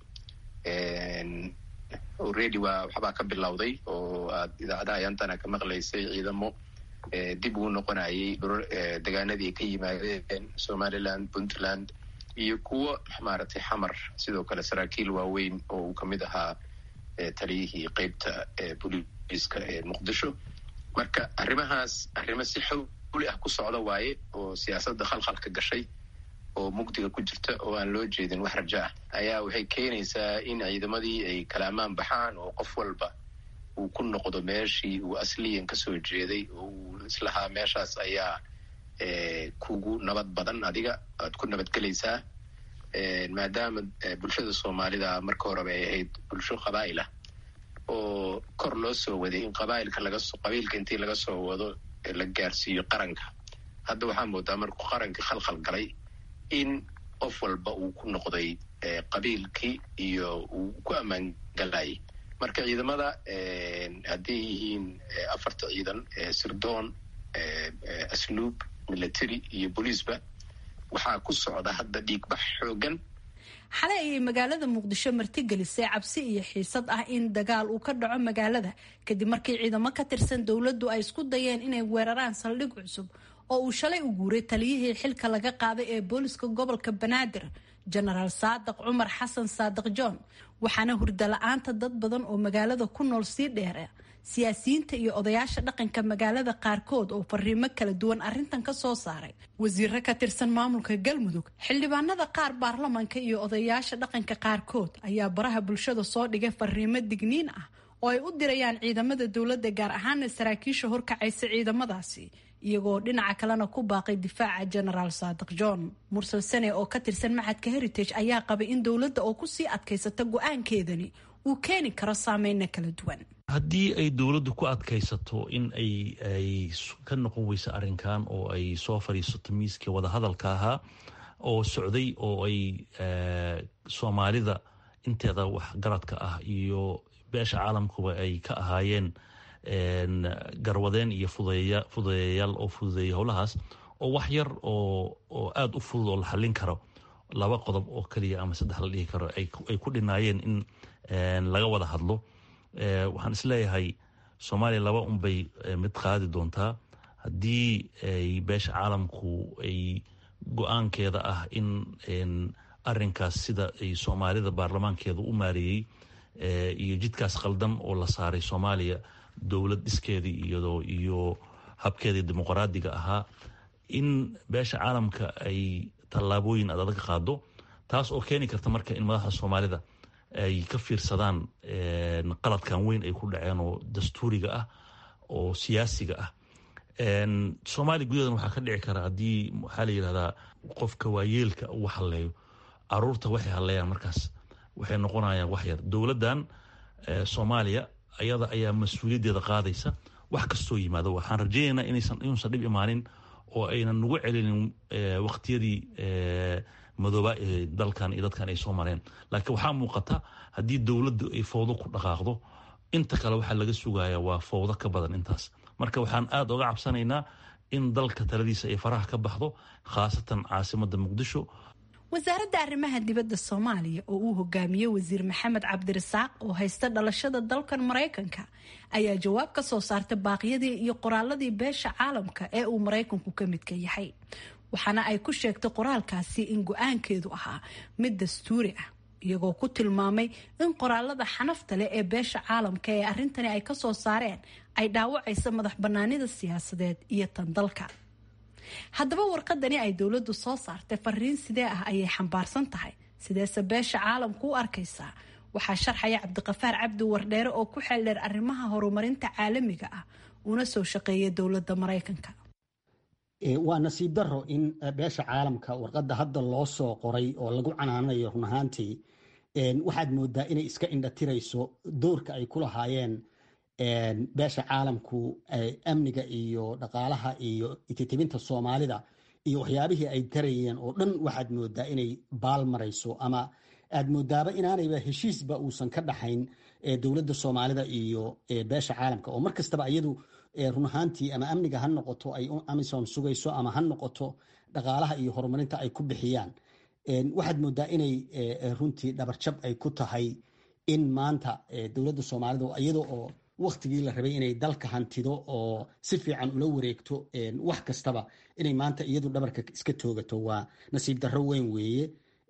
already waa waxbaa ka bilowday oo aad idaacadaha yantana ka maqlaysay ciidamo dib uu noqonayay degaanadii ka yimaadeen somaliland puntland iyo kuwo maaragtay xamar sidoo kale saraakiil waaweyn oo uu kamid ahaa taliyihii qeybta booliiska ee muqdisho marka arrimahaas arrimo si xawli ah ku socda waaye oo siyaasadda khalkhalka gashay oo mugdiga ku jirta oo aan loo jeedin wax rajo ah ayaa waxay keenaysaa in ciidamadii ay kala ammaan baxaan oo qof walba uu ku noqdo meeshii uu asliyan kasoo jeeday oo uu islahaa meeshaas ayaa kugu nabad badan adiga aad ku nabadgelaysaa maadaama bulshada soomaalida marka horeba ay ahayd bulsho qabaa'il ah oo kor loo soo waday in qabailka lagasoo qabiilka intii laga soo wado la gaarsiiyo qaranka hadda waxaa moodaa markuu qaranka khalkhal galay in qof walba uu ku noqday qabiilkii iyo uu ku ammaan galayay marka ciidamada hadday yihiin afarta ciidan sirdoon asluub military iyo booliisba waxaa ku socda hadda dhiigbax xoogan xalay ayay magaalada muqdisho martigelisay cabsi iyo xiisad ah in dagaal uu ka dhaco magaalada kadib markii ciidamo ka tirsan dowladdu ay isku dayeen inay weeraraan saldhig cusub oo uu shalay u guuray taliyihii xilka laga qaaday ee booliska gobolka banaadir jenaraal saadiq cumar xasan saadiq john waxaana hurda la-aanta dad badan oo magaalada ku nool sii dheera siyaasiyiinta iyo odayaasha dhaqanka magaalada qaarkood oo fariimo kala duwan arintan ka soo saaray wasiiro ka tirsan maamulka galmudug xildhibaanada qaar baarlamanka iyo odayaasha dhaqanka qaarkood ayaa baraha bulshada soo dhigay fariimo digniin ah oo ay u dirayaan ciidamada dowladda gaar ahaana saraakiisha horkacaysa ciidamadaasi iyagoo dhinaca kalena ku baaqay difaaca genaraal saadiq john mursal sane oo ka tirsan maxadka heritage ayaa qabay in dowladda oo kusii adkaysata go-aankeedani uu keeni karo saameyna kala duwan haddii ay dowladdu ku adkaysato in ay ay ka noqon weyso arrinkan oo ay soo fadhiisato miiskii wadahadalka ahaa oo socday oo ay soomaalida inteeda waxgaradka ah iyo beesha caalamkuba ay ka ahaayeen garwadeen iyo fududeeyayaal oo fududeeya howlahaas oo wax yar oo oo aada u fudud oo la xallin karo laba qodob oo keliya ama saddex la dhihi karo ay ku dhinaayeen in laga wada hadlo waxaan isleeyahay soomaaliya laba unbay mid qaadi doontaa haddii ay beesha caalamku ay go-aankeeda ah in arinkaas sida ay soomaalida baarlamaankeeda u maareeyey iyo jidkaas qaldan oo la saaray soomaaliya dowlad dhiskeedii iyadoo iyo habkeedii dimuqraadiga ahaa in beesha caalamka ay tallaabooyin aad adag qaado taas oo keeni karta marka in madaxda soomaalida ay ka fiirsadaan qaladkan weyn ay ku dhaceen oo dastuuriga ah oo siyaasiga ah soomaaliya gudaheedan waxaa ka dhici kara haddii waxaa la yidhahdaa qofka waayeelka uu halleeyo caruurta waxay halleeyaan markaas waxay noqonayaan wax yar dowladdan soomaaliya ayada ayaa mas-uuliyaddeeda qaadaysa wax kastoo yimaado waxaan rajaynaynaa inaysan inuusan dhib imaanin oo aynan nagu celinin waqtiyadii madooba ee dalkan iyo dadkan ay soo mareen laakiin waxaa muuqata haddii dowladdu ay fowdo ku dhaqaaqdo inta kale waxaa laga sugaya waa fowdo ka badan intaas marka waxaan aada oga cabsanaynaa in dalka taladiisa ay faraha ka baxdo khaasatan caasimada muqdisho wasaaradda arrimaha dibadda soomaaliya oo uu hogaamiyey wasiir maxamed cabdirasaaq oo haysta dhalashada dalkan maraykanka ayaa jawaab ka soo saartay baaqyadii iyo qoraaladii beesha caalamka ee uu maraykanku ka midka yahay waxaana ay ku sheegtay qoraalkaasi in go-aankeedu ahaa mid dastuuri ah iyagoo ku tilmaamay in qoraalada xanafta leh ee beesha caalamka ee arrintani ay kasoo saareen ay dhaawacaysa madax banaanida siyaasadeed iyo tan dalka haddaba warqadani ay dowladdu soo saartay fariin sidee ah ayay xambaarsan tahay sideese beesha caalamku u arkaysaa waxaa sharxaya cabdiqafaar cabdi wardheere oo ku xeeldheer arrimaha horumarinta caalamiga ah una soo shaqeeya dowladda maraykanka waa nasiib daro in beesha caalamka warqadda hadda loo soo qoray oo lagu canaanayo run ahaantii waxaad moodaa inay iska indhatirayso doorka ay ku lahaayeen beesha caalamku amniga iyo dhaqaalaha iyo ititibinta soomaalida iyo waxyaabihii ay tarayeen oo dhan waxaad moodaa inay baal marayso ama aad moodaaba inaanayba heshiisba uusan ka dhaxayn dowladda soomaalida iyo beesha caalamka oo mar kastaba iyadu run ahaantii ama amniga ha noqoto ay amisom sugayso ama ha noqoto dhaqaalaha iyo horumarinta ay ku bixiyaan waxaad moodaa inay runtii dhabarjab ay ku tahay in maanta dowladda soomaalida iyada oo waktigii la rabay inay dalka hantido oo si fiican ula wareegto wax kastaba inay maanta iyadu dhabarka iska toogato waa nasiib darro weyn weeye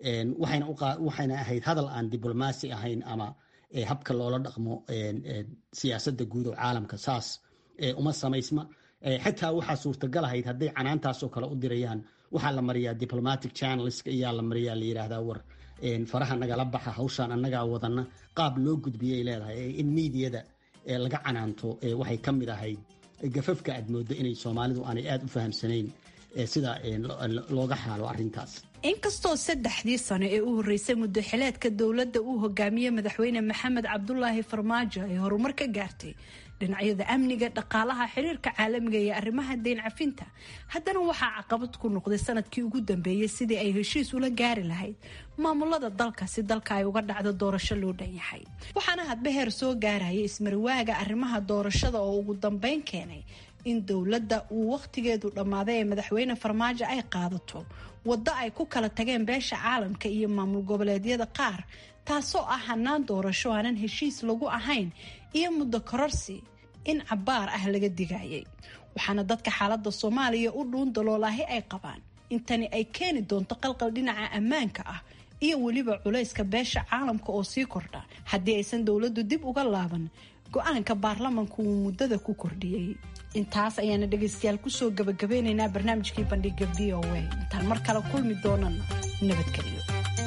waxayna ahayd hadal aan diblomaasi ahayn ama habka loola dhaqmo siyaasadda guud oo caalamka saas uma samaysma xitaa waxaa suurtagal ahayd hadday canaantaasoo kale u dirayaan waxaa la mariyaa diplomatic channelsk ayaa la mariyaa la yidhaahdaa war faraha nagala baxa hawshaan annagaa wadana qaab loo gudbiyay leedahay in miidiyada laga canaanto waxay ka mid ahayd gafafka aad moodo inay soomaalidu aanay aada u fahamsanayn sida looga xaalo arintaas inkastoo saddexdii sano ee u horreysay muddo xileedka dowladda uu hogaamiyey madaxweyne maxamed cabdulaahi farmaajo ay horumar ka gaartay dhinacyada amniga dhaqaalaha xiriirka caalamiga iyo arrimaha deyn cafinta haddana waxaa caqabad ku noqday sanadkii ugu dambeeyey sidii ay heshiis ula gaari lahayd maamulada dalka si dalka ay uga dhacdo doorasho loo dhan yahay waxaana hadba heer soo gaaraya ismarwaaga arrimaha doorashada oo ugu dambeyn keenay in dowladda uu wakhtigeedu dhammaaday ee madaxweyne farmaajo ay qaadato waddo ay ku kala tageen beesha caalamka iyo maamul goboleedyada qaar taasoo ah hanaan doorasho aanan heshiis lagu ahayn iyo muddo kororsi in cabbaar ah laga digayay waxaana dadka xaaladda soomaaliya u dhuun daloolaahi ay qabaan intani ay keeni doonto qalqal dhinaca ammaanka ah iyo weliba culayska beesha caalamka oo sii kordha haddii aysan dowladdu dib uga laaban go-aanka baarlamanku uu muddada ku kordhiyey intaas ayaana dhegaystayaal kusoo gabagabeynaynaa barnaamijkii bandhiga v o a intaan mar kale kulmi doonana nabadgelyo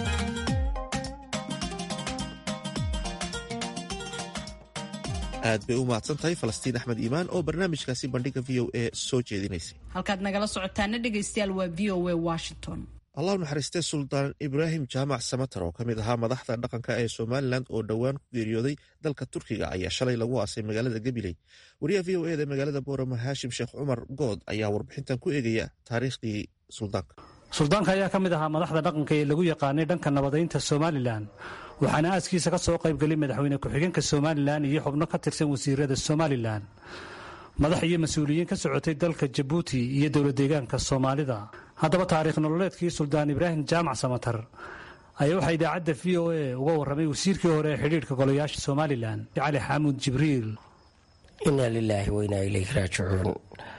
aad bay u mahadsan tahay falastiin axmed iimaan oo barnaamijkaasi bandhiga v o a soo jeedinaysay halkaad nagala socotaana dhegaystayaal waa v o a washington allah naxariistee suldaan ibraahim jaamac samatar oo ka mid ahaa madaxda dhaqanka ee somalilan oo dhowaan ku geeriyooday dalka turkiga ayaa shalay lagu aasay magaalada gabiley wariyaha v o eda magaalada boorama haashim sheekh cumar good ayaa warbixintan ku eegaya taariikhdii suldaanka suldaanka ayaa ka mid ahaa madaxda dhaqanka ee lagu yaqaanay dhanka nabadaynta somalilan waxaana aaskiisa ka soo qaybgelay madaxweyne ku-xigeenka somalilan iyo xubno ka tirsan wasiirada somalilan madax iyo mas-uuliyiin ka socotay dalka jabuuti iyo dowlad deegaanka soomaalida haddaba taariikh nololeedkii suldaan ibraahim jaamac samatar ayaa waxaa idaacadda v o a uga warramay wasiirkii hore ee xidhiidhka golayaasha somalilan cali xamuud jibriil inaa lilaahi wainaa ilayhi raajicuun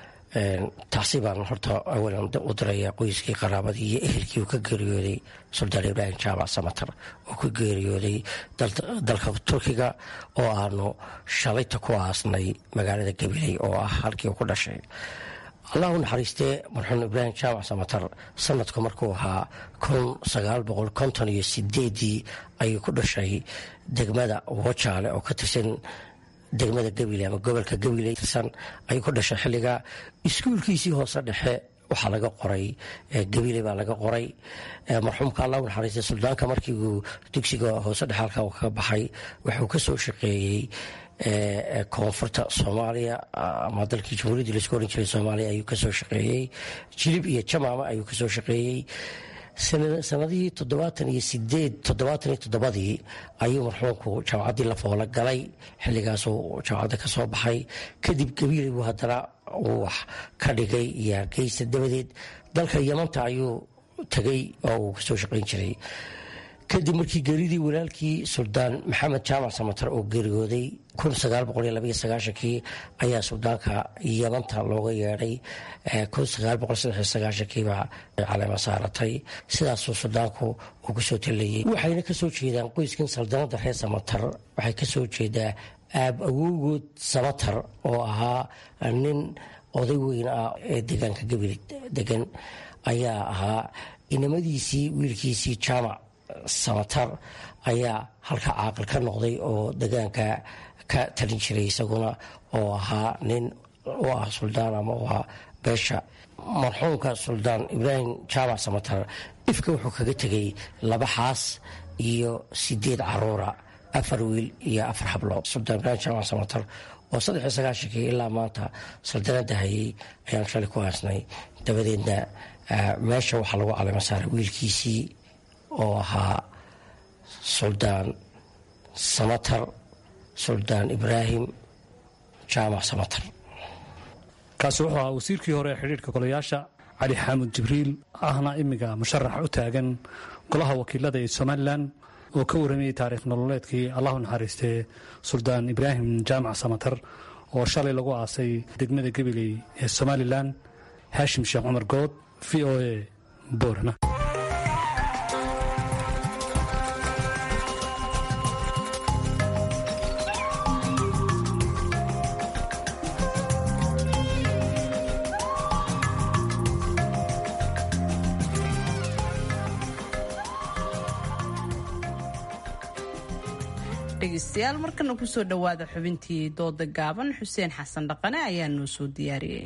taasi baan horta awalan u dirayaa qoyskii qaraabadii iyo ehelkii uu ka geeriyooday suldaan ibraahim jaamac samatar oo ka geeriyooday dalka turkiga oo aanu shalayta ku aasnay magaalada gabiley oo ah halkii uu ku dhashay allahu naxariistee marxuum ibraahim jaamac samatar sanadku markuu ahaa kun sagaal boqol konton iyo sideedii ayuu ku dhashay degmada wajaale oo ka tirsan degmada gabiley ama gobolka gabiley tirsan ayuu ku dhashay xilliga iskuulkiisii hoose dhexe waxaa laga qoray gabiley baa laga qoray marxuumka allahu naxariistee suldaanka markii uu dugsiga hoose dhexe halka uu kaga baxay wuxuu kasoo shaqeeyey koonfurta soomaaliya ama dalkii jamhuuriyadda laisku oran jiray soomaaliya ayuu kasoo shaqeeyey jilib iyo jamaama ayuu kasoo shaqeeyey sanadihii toddobaatan iyo sideed toddobaatan iyo toddobadii ayuu marxuumku jaamacaddii la foola galay xilligaasuu jaamacadda ka soo baxay kadib gabiiley buu haddana uu wax ka dhigay iyo hargeysa dabadeed dalka yamanta ayuu tegay oo uu kasoo shaqayn jiray kadib markii geeridii walaalkii suldaan maxamed jaamac samatar oo geeriyooday kii ayaa suldaanka yamanta looga yeedhay kiibaa caleema saaratay sidaasuu suldaanku uu kasoo talayay waxayna kasoo jeedaan qoyskan saldanada reer samatar waxay kasoo jeedaa aab awowgood samatar oo ahaa nin oday weyn ah ee deegaanka gabil degan ayaa ahaa inamadiisii wiilkiisii jaamac samatar ayaa halka caaqil ka noqday oo degaanka ka talin jiray isaguna oo ahaa nin u ah suldaan ama u ah beesha marxuumka suldaan ibraahim jaamac samatar ifka wuxuu kaga tegay laba xaas iyo sideed caruura afar wiil iyo afar hablo suldaan ibraahim jaamac samatar oo saddex iyo sagaashankii ilaa maanta saldanada hayay ayaan shalay ku haasnay dabadeedna meesha waxaa lagu caleyma saaray wiilkiisii oo ahaa suldaan samatar suldaan ibraahim jaamac samatar kaasi wuxuu ahaa wasiirkii hore ee xidhiidhka golayaasha cali xaamud jibriil ahna imiga musharax u taagan golaha wakiilada ee somalilan oo ka waramayay taariikh nololeedkii allahu naxariistee suldaan ibraahim jaamac samatar oo shalay lagu aasay degmada gabiley ee somalilan haashim sheekh cumar good v o a boorama dhegeystayaal markana kusoo dhowaada xubintii dooda gaaban xuseen xasan dhaqane ayaa noo soo diyaariyey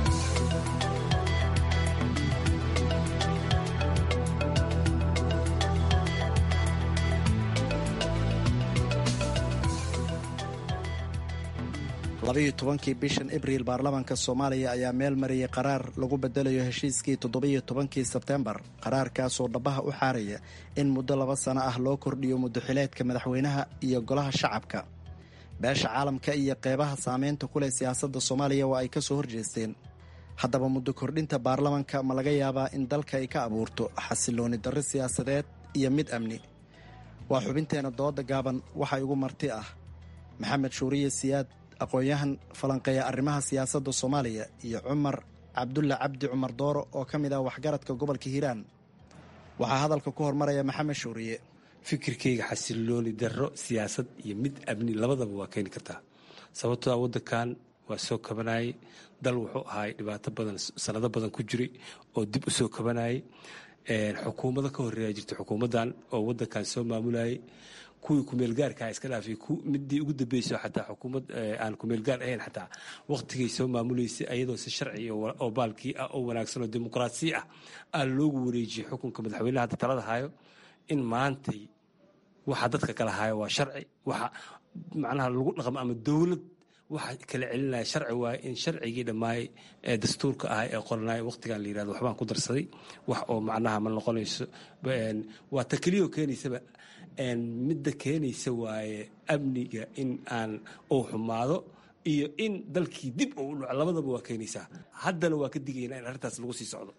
labayo tobankii bishan abriil baarlamaanka soomaaliya ayaa meel mariyay qaraar lagu bedelayo heshiiskii toddobiyo tobankii sebtembar qaraarkaasoo dhabaha u xaaraya in muddo laba sano ah loo kordhiyo muddoxileedka madaxweynaha iyo golaha shacabka beesha caalamka iyo qeybaha saameynta ku leh siyaasadda soomaaliya waa ay ka soo horjeesteen haddaba muddo kordhinta baarlamanka ma laga yaabaa in dalka ay ka abuurto xasilooni darro siyaasadeed iyo mid amni waa xubinteena dooda gaaban waxaa igu marti ah maxamed shuuriye siyaad aqoon-yahan falanqeeya arrimaha siyaasadda soomaaliya iyo cumar cabdulla cabdi cumar dooro oo ka mid ah waxgaradka gobolka hiiraan waxaa hadalka ku hormaraya maxamed shuuriye fikirkayga xasilooni darro siyaasad iyo mid amni labadaba waa keeni kartaa sababtoo a waddankan waa soo kabanayay dal wuxuu ahaay dhibaato badan sanado badan ku jiray oo dib u soo kabanayay xukuumado ka horeeya jirta xukuumaddan oo waddankan soo maamulayay kuwii kumeelgaarkaa iska dhaafay midii ugu dambeyso xataa xukuumad aan kumeelgaar ahayn xataa waqtigay soo maamuleysay ayadoo si sharci oo baalkii ah oo wanaagsan oo dimuqraasi ah aa loogu wareejiyey xukunka madaxweynaha hadda talada hayo in maantay waxa dadka kala hayo waa sharci waxa macnaha lagu dhaqmo ama dowlad waxa kala celinaya sharci waaye in sharcigii dhammaay ee dastuurka ah ee qoranaya waqtigan la yirahdo waxbaan ku darsaday wax oo macnaha ma noqonayso waa ta keliyoo keenaysaba midda keenaysa waaye amniga in aan uu xumaado iyo in dalkii dib uu dhaco labadaba waa keenaysaa haddana waa ka digaynaa in arrintaas lagu sii socdo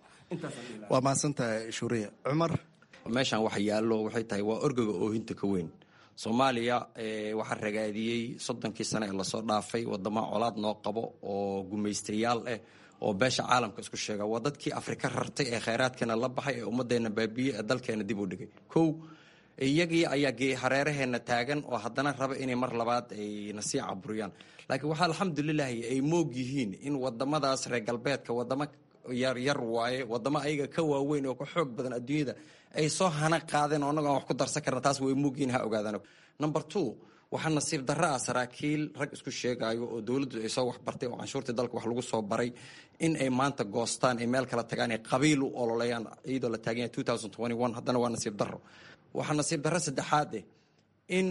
waa mahadsantahay shuuriya cumar meeshan wax yaallo waxay tahay waa orgaga oohinta ka weyn soomaaliya waxaa ragaadiyey soddonkii sane ee lasoo dhaafay wadamo colaad noo qabo oo gumaystayaal ah oo beesha caalamka isku sheega waa dadkii afrika rartay ee khayraadkeena la baxay ee ummaddeena baabiye ee dalkeena dib u dhigay kow iyagii ayaa hareeraheena taagan oo haddana raba inay mar labaad ay nasii caburiyaan laakiin waxaa alxamdulilahi ay moog yihiin in wadamadaas reer galbeedka wadamo yaryar waaye wadamo ayaga ka waaweyn oo ka xoog badan adduunyada ay soo hana qaadeen oo annago aan wax ku darsan karna taas way moogyihiin ha ogaadaan number two waxaa nasiib darro ah saraakiil rag isku sheegayo oo dowladdu ay soo waxbartay oo canshuurtii dalka wax lagu soo baray in ay maanta goostaan ay meel kala tagaan ay qabiil u ololeeyaan iyadoo la taagan yahay haddana waa nasiib darro waxaa nasiib darro saddexaad eh in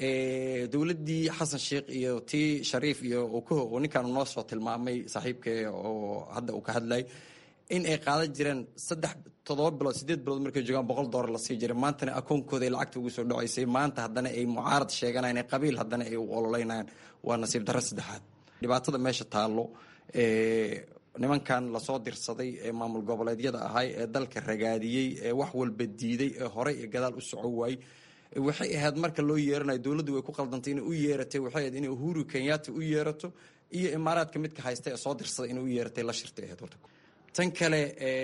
dowladdii xasan sheikh iyo tii shariif iyo okoho oo ninkaan noo soo tilmaamay saaxiibkee oo hadda uu ka hadlay in ay qaadan jireen saddex toddoba bilood sideed bilood markay joogaan boqol doolar la sii jiray maantana akoonkooda ay lacagta ugu soo dhacaysay maanta haddana ay mucaarad sheeganayaan ee qabiil haddana ay u ololeynayaan waa nasiib darro saddexaad dhibaatada meesha taallo nimankan lasoo dirsaday ee maamul goboleedyada ahay ee dalka ragaadiyey ee wax walba diiday ee horey ee gadaal u soco waayey waxay ahayd marka loo yeeranayo dowladdu way ku qaldantay inay u yeeratay waxay ahayd inay uhuru kenyatta u yeerato iyo imaaraadka midka haysta ee soo dirsaday inay u yeeratay la shirtay ahayd horta tan kale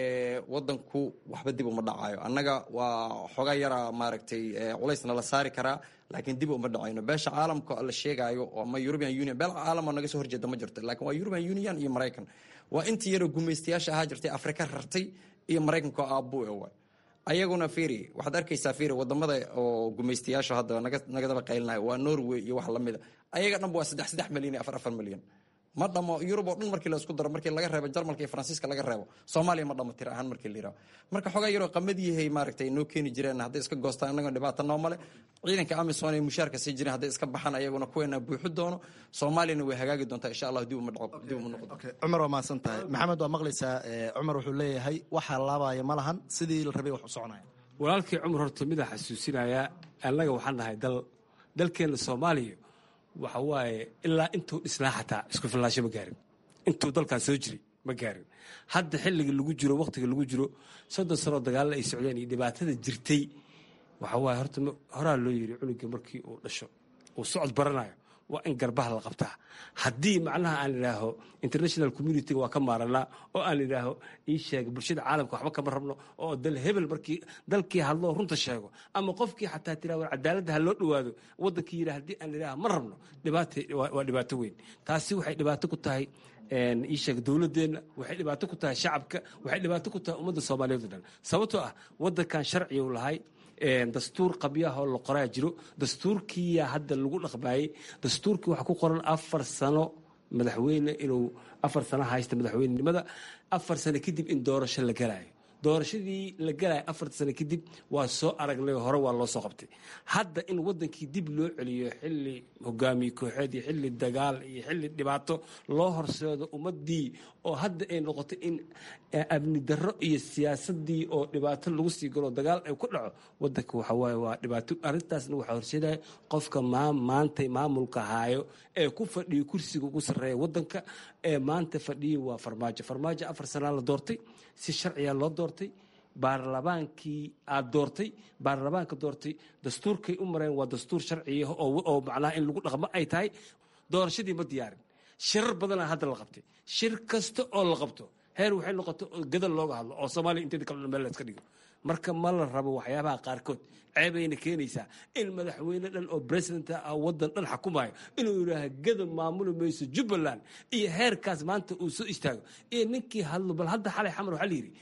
wadanku waxba dib uma dhacayo annaga waa xoga yara maaragtay culaysna la saari karaa laakiin dib uma dhacayno beesha caalamka la sheegaayo ama european union beel caalamo naga soo horjeeda ma jirto laakiin waa european union iyo maraykan waa intii yaroo gumaystayaasha ahaa jirtay afrika rartay iyo maraykanka oo aabbu e waay ayaguna firi waxaad arkaysaa firi wadamada oo gumaystayaasha hadda nagadaba qaylinayo waa norway iyo wax lamida ayaga dhanba waa saddex saddex milyan iyo afar afar milyan ma dhamo yurub oo dhan markii la isku daro markii laga reebo jarmalka iyo faransiiska laga reebo soomaaliya ma dhamo tir ahaan markii la yiraho marka xogaa yaroo qamadiyahay maaragtay noo keeni jireen hadday iska goostaan annagoo dhibaato noo male ciidanka amisom ay mushaarka sii jireen hadday iska baxaan ayaguna kuweena buuxi doono soomaaliyana way hagaagi doontaa insha allah dib uma dhaco dib uma noqdo cumar waa mahadsan tahay maxamed waa maqlaysaa cumar wuxuu leeyahay waxa laabaya ma lahan sidii la rabay wax u soconaya walaalkii cumar horta midaa xasuusinayaa annaga waxaan nahay dal dalkeenna soomaaliya waxa waaye ilaa intuu dhisnaa xataa isku fillaasho ma gaarin intuu dalkan soo jiray ma gaarin hadda xilliga lagu jiro wakhtiga lagu jiro soddon sanoo dagaalla ay socdeen iyo dhibaatada jirtay waxa waaye horta horaa loo yiri cunuga markii uu dhasho uu socod baranayo waa in garbaha la qabtaa haddii macnaha aan idhaaho international communitiga waa ka maaranaa oo aan idhaaho ii sheega bulshada caalamka waxba kama rabno oo dal hebel markii dalkii hadloo runta sheego ama qofkii xataa tiraa war cadaaladda ha loo dhowaado waddankii yidhaa haddii aan idhaaho ma rabno dhibaata waa dhibaato weyn taasi waxay dhibaato ku tahay ii sheega dowladeenna waxay dhibaato ku tahay shacabka waxay dhibaato ku tahay ummadda soomaaliyeed o dhan sababtoo ah waddankan sharciga u lahay dastuur qabyahoo la qoraa jiro dastuurkiiyaa hadda lagu dhaqmaayey dastuurkii waxaa ku qoran afar sano madaxweyne inuu afar sano haysta madaxweynenimada afar sano kadib in doorasho la galaayo doorashadii la galaya afarta sano kadib waa soo aragnay hore waa loo soo qabtay hadda in wadankii dib loo celiyo xili hogaamiye kooxeed iyo xili dagaal iyo xili dhibaato loo horseedo ummadii oo hadda ay noqoto in amni darro iyo siyaasadii oo dhibaato lagu sii galo dagaal ay ku dhaco wadanka waxawaaye waa dhibaato arrintaasna waxaa horseedaya qofka maanta maamulka haayo ee ku fadhiyo kursiga ugu sarreeya wadanka ee maanta fadhiya waa farmaajo farmaajo afar sanaa la doortay si sharciya loo doortay baarlamaankii aad doortay baarlamaanka doortay dastuurkay u mareen waa dastuur sharciya oo macnaha in lagu dhaqmo ay tahay doorashadii ma diyaarin shirar badana hadda la qabtay shir kasta oo la qabto heer waxay noqoto gadal looga hadlo oo soomaaliya inteeda kale meel la iska dhigo marka ma la rabo waxyaabaha qaarkood ceebayna keenaysaa in madaxweyne dhan oo president ah wadan dhan xukumayo inuu yidhaaha gada maamuli mayso jubbaland iyo heerkaas maanta uu soo istaago iyo ninkii hadlo bal hadda xalay xamar waxaa la yidhi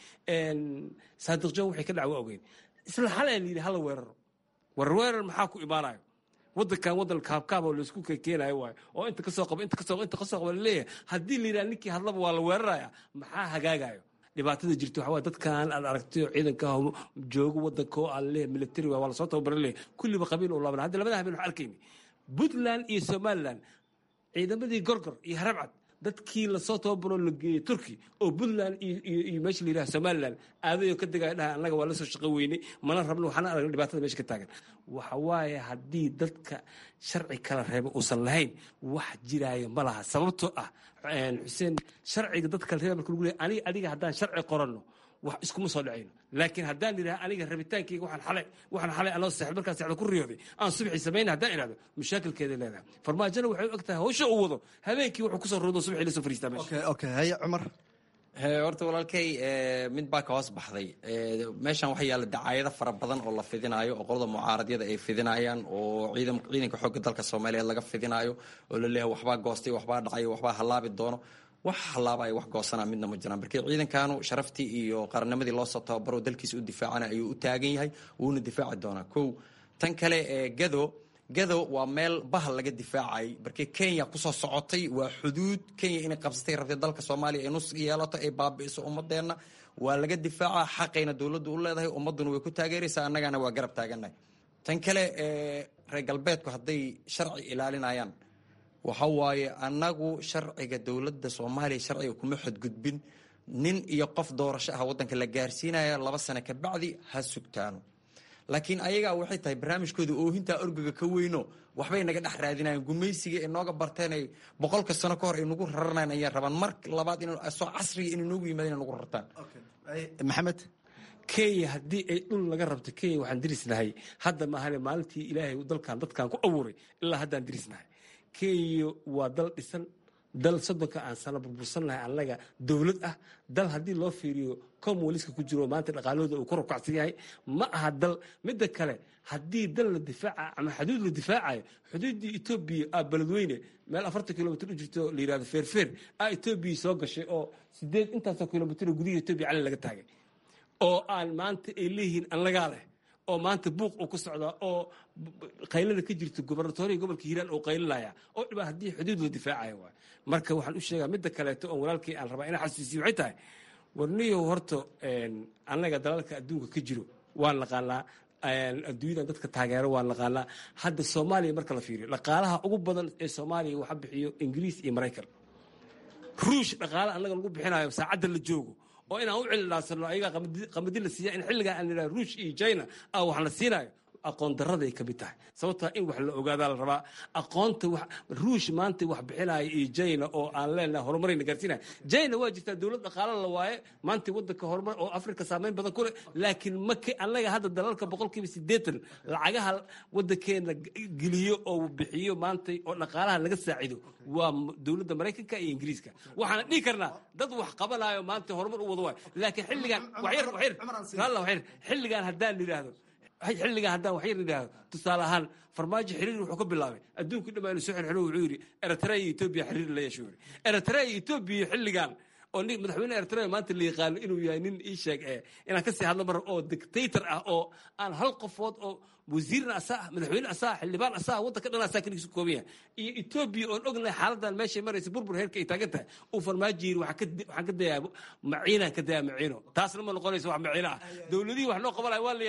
saadiq john waxay ka dhac waa ogeyn isla xalay la yidhi hala weeraro war weerar maxaa ku imaanayo wadankan wadan kaabkaab oo laisku keenayo waayo oo inta kasoo qaba inta kasoo inta kasoo qaba laleeyahay haddii la yidhaha ninkii hadlaba waa la weeraraya maxaa hagaagayo dhibaatada jirta waxaa dadkan aad aragtay oo ciidanka joogo wadanka oo aan leeyahay military waa lasoo tababaran leeyahay kulliba qabiil u laaban hadda labada habeen waxaan arkayni puntland iyo somaliland ciidamadii gorgor iyo harabcad dadkii lasoo tababaroo la geeyey turki oo puntland iyo meesha la yidhaha somaliland aadayoo ka degaya dhaha annaga waa lasoo shaqo weynay mana rabno waxaana aragna dhibaatada meesha ka taagan waxa waaye haddii dadka sharci kala reeba uusan lahayn wax jiraayo ma laha sababtoo ah xuseen sharciga dadka kala reeba marka lagu leeyahay aniga adiga haddaan sharci qoranno wax iskuma soo dhacayno laakiin haddaan idhaha aniga rabitaankayga waxaan xalay waxaan xalay anoo seexd markaan seexda ku riyooday aan subaxii samayna haddaan idhahdo mashaakilkeeday leedahay farmaajona waxay u eg tahay hawsha uu wado habeenkii wuxuu kusoo roodo subaxii la soo fariistaa meesha okay haye cumar horta walaalkay mid baa ka hoos baxday meeshan waxaa yaalla dacaayado fara badan oo la fidinaayo oo qolada mucaaradyada ay fidinayaan oo ciidanka xoogga dalka soomaaliyeed laga fidinaayo oo la leeyahay waxbaa goostay waxbaa dhacay waxbaa halaabi doono wax halaaba ay wax goosanaa midna ma jiraan markii ciidankanu sharaftii iyo qarannimadii loosoo tababaro dalkiisa u difaacana ayuu u taagan yahay wuuna difaaci doonaa kow tan kale ee gado gado waa meel bahal laga difaacay markii kenya kusoo socotay waa xuduud kenya inay qabsatay rabtay dalka soomaaliya ay nus yeelato ay baabi'iso ummadeenna waa laga difaaca xaqayna dowladdu u leedahay ummadduna way ku taageeraysaa annagana waa garab taagannahay tan kale reer galbeedku hadday sharci ilaalinayaan waxa waaye annagu sharciga dowladda soomaaliya sharciga kuma xadgudbin nin iyo qof doorasho ah waddanka la gaarsiinaya laba sano ka bacdi ha sugtaano laakiin ayagaa waxay tahay barnaamijkooda oohintaa orgaga ka weyno waxbay naga dhex raadinayan gumaysiga ay nooga barteenay boqolka sano ka hor ay nagu raranayn ayay rabaan mar labaad soo casriga inay noogu yimaadeen ay nagu rartaan maxamed kenya haddii ay dhul laga rabto kenya waxaan dirisnahay hadda maahane maalintii ilaahay dalkan dadkan ku abuuray ilaa haddaan dirisnahay kenya waa dal dhisan dal soddonka aan sano burbursannahay annaga dowlad ah dal haddii loo fiiriyo comwaliska ku jiro maanta dhaqaalahooda uu ku rukacsan yahay ma aha dal midda kale haddii dal la difaaca ama xuduud la difaacayo xuduuddii etoobiya aa beledweyne meel afartan kilomitr u jirto la yidhahdo feerfeer aa etoobiya soo gashay oo sideed intaasoo kilomitr gudihi etoobiya cali laga taagay oo aan maanta ay leeyihiin annagaa leh oo maanta buuq uu ku socdaa oo qaylada ka jirta gobernatoriya gobolka hiiraan oo qaylinaya oo dhibaa haddii xuduud la difaacayo waay marka waxaan u sheegaa midda kaleeto oo walaalkii aan rabaa inaan xasuusiyo waxay tahay warniyow horta annaga dalalka adduunka ka jiro waan naqaanaa adduunyadan dadka taageero waan naqaanaa hadda soomaaliya marka la fiiriyo dhaqaalaha ugu badan ee soomaaliya waxa bixiyo ingiriis iyo maraykan ruush dhaqaala annaga lagu bixinayo saacadda la joogo oo inaan u cililaansano ayagaa qamadi la siiya in xilligaa aan idhaha ruush iyo china ah wax la siinayo aqoon daraday ka mid tahay sababtaa in wax la ogaadaa la rabaa aqoonta ruush maanta wax bixinaya iyo china oo aan leenahay horumarayna gaarsiinaya china waa jirtaa dowlad dhaqaala la waaye maanta waddanka horumar oo afrika saameyn badan ku leh laakiin maka annaga hadda dalalka boqolkiiba siddeetan lacagaha waddankeena geliyo oo bixiyo maanta oo dhaqaalaha laga saacido waa dowladda maraykanka iyo ingiriiska waxaana dhihi karnaa dad wax qabanayo maanta horumar u wada waayo laakiin xilligan waxyar waxyar waxyar xilligan haddaan yidhaahdo xilligan haddaan waxyar idhaahdo tusaale ahaan farmaajo xiriir wuxuu ka bilaabay adduunku dhammaa inu soo xirxiro wuxuu yidhi eritrea iyo etoobiya xiriir la yeesho yidhi eritrea iyo etoobiya xilligan oo nin madaxweyne eritrea maanta la yaqaano inuu yahay nin ii sheeg ee inaan kasii hadlo mar oo dictator ah oo aan hal qofood oo wasiirna asaa ah madaxweyne asaa ah xildhibaan asaa ah waddanka dhan asaa keligiisu kooban yahay iyo etoobiya oon ognahay xaaladan meeshay maraysa burbur heerka ay taagan tahay uu farmaajo yiri waxaan ka dayaa maciinaan ka dayaa maciino taasna ma noqonayso wax maciino ah dowladihii wax noo qabanaya waa la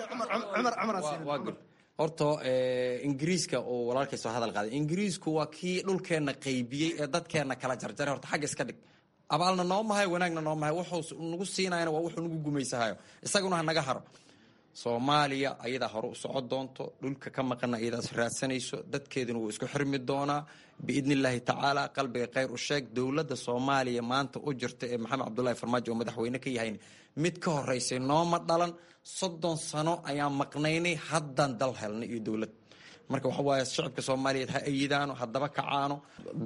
yaqaana horta ingiriiska oo walaalkay soo hadal qaaday ingiriisku waa kii dhulkeenna qaybiyey ee dadkeenna kala jarjaray horta xagga iska dhig abaalna noo mahayo wanaagna noo mahayo wuxuu nagu siinayana waa wuxuu nagu gumaysahayo isaguna ha naga haro soomaaliya ayadaa hore u socon doonto dhulka ka maqana ayadaas raadsanayso dadkeeduna wuu isku xirmi doonaa biidni illaahi tacaala qalbiga khayr u sheeg dowladda soomaaliya maanta u jirta ee maxamed cabdullaahi farmaajo oo madaxweyne ka yahayn mid ka horeysay nooma dhalan soddon sano ayaan maqnaynay haddaan dal helnay iyo dowlad marka waxa waaye shacabka soomaaliyeed ha ayidaano haddaba kacaano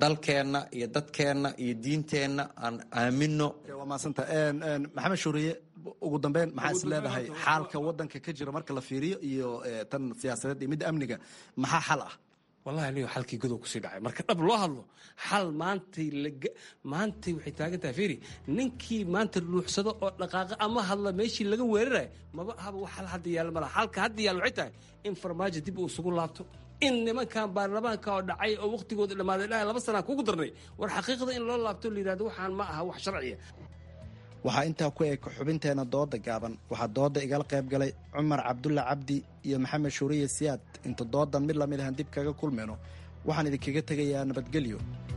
dalkeenna iyo dadkeenna iyo diinteenna aan aamino waa maasanta maxamed shuuriye ugu dambeyn maxaa is leedahay xaalka wadanka ka jira marka la fiiriyo iyo tan siyaasadeed iyo midda amniga maxaa xal ah wallahi aniga xalkii godow kusii dhacay marka dhab loo hadlo xal maantay maantay waxay taagan tahay fiiri ninkii maanta luuxsado oo dhaqaaqa ama hadla meeshii laga weerarayo maba ahaba wax xal hadda yaalla malaha xalka hadda yaalla waxay tahay in farmaajo dib uu isugu laabto in nimankan baarlamaanka oo dhacay oo wakhtigooda dhammaaday dhahay laba sanaa kugu darnay war xaqiiqda in loo laabto la yidhahdo waxaan ma aha wax sharciya waxaa intaa ku eg xubinteena dooda gaaban waxaa dooda igala qayb galay cumar cabdulla cabdi iyo maxamed shuuriye siyaad inta doodan mid lamid ahan dib kaga kulmayno waxaan idinkaga tegayaa nabadgelyo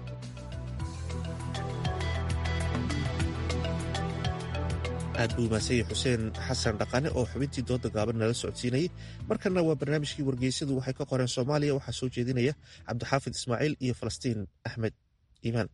aad buu maasanyay xuseen xasan dhaqane oo xubintii dooda gaaban nala socodsiinayay markanna waa barnaamijkii wargeysadu waxay ka qoreen soomaaliya waxaa soo jeedinaya cabdixaafid ismaaciil iyo falastiin axmed iimaan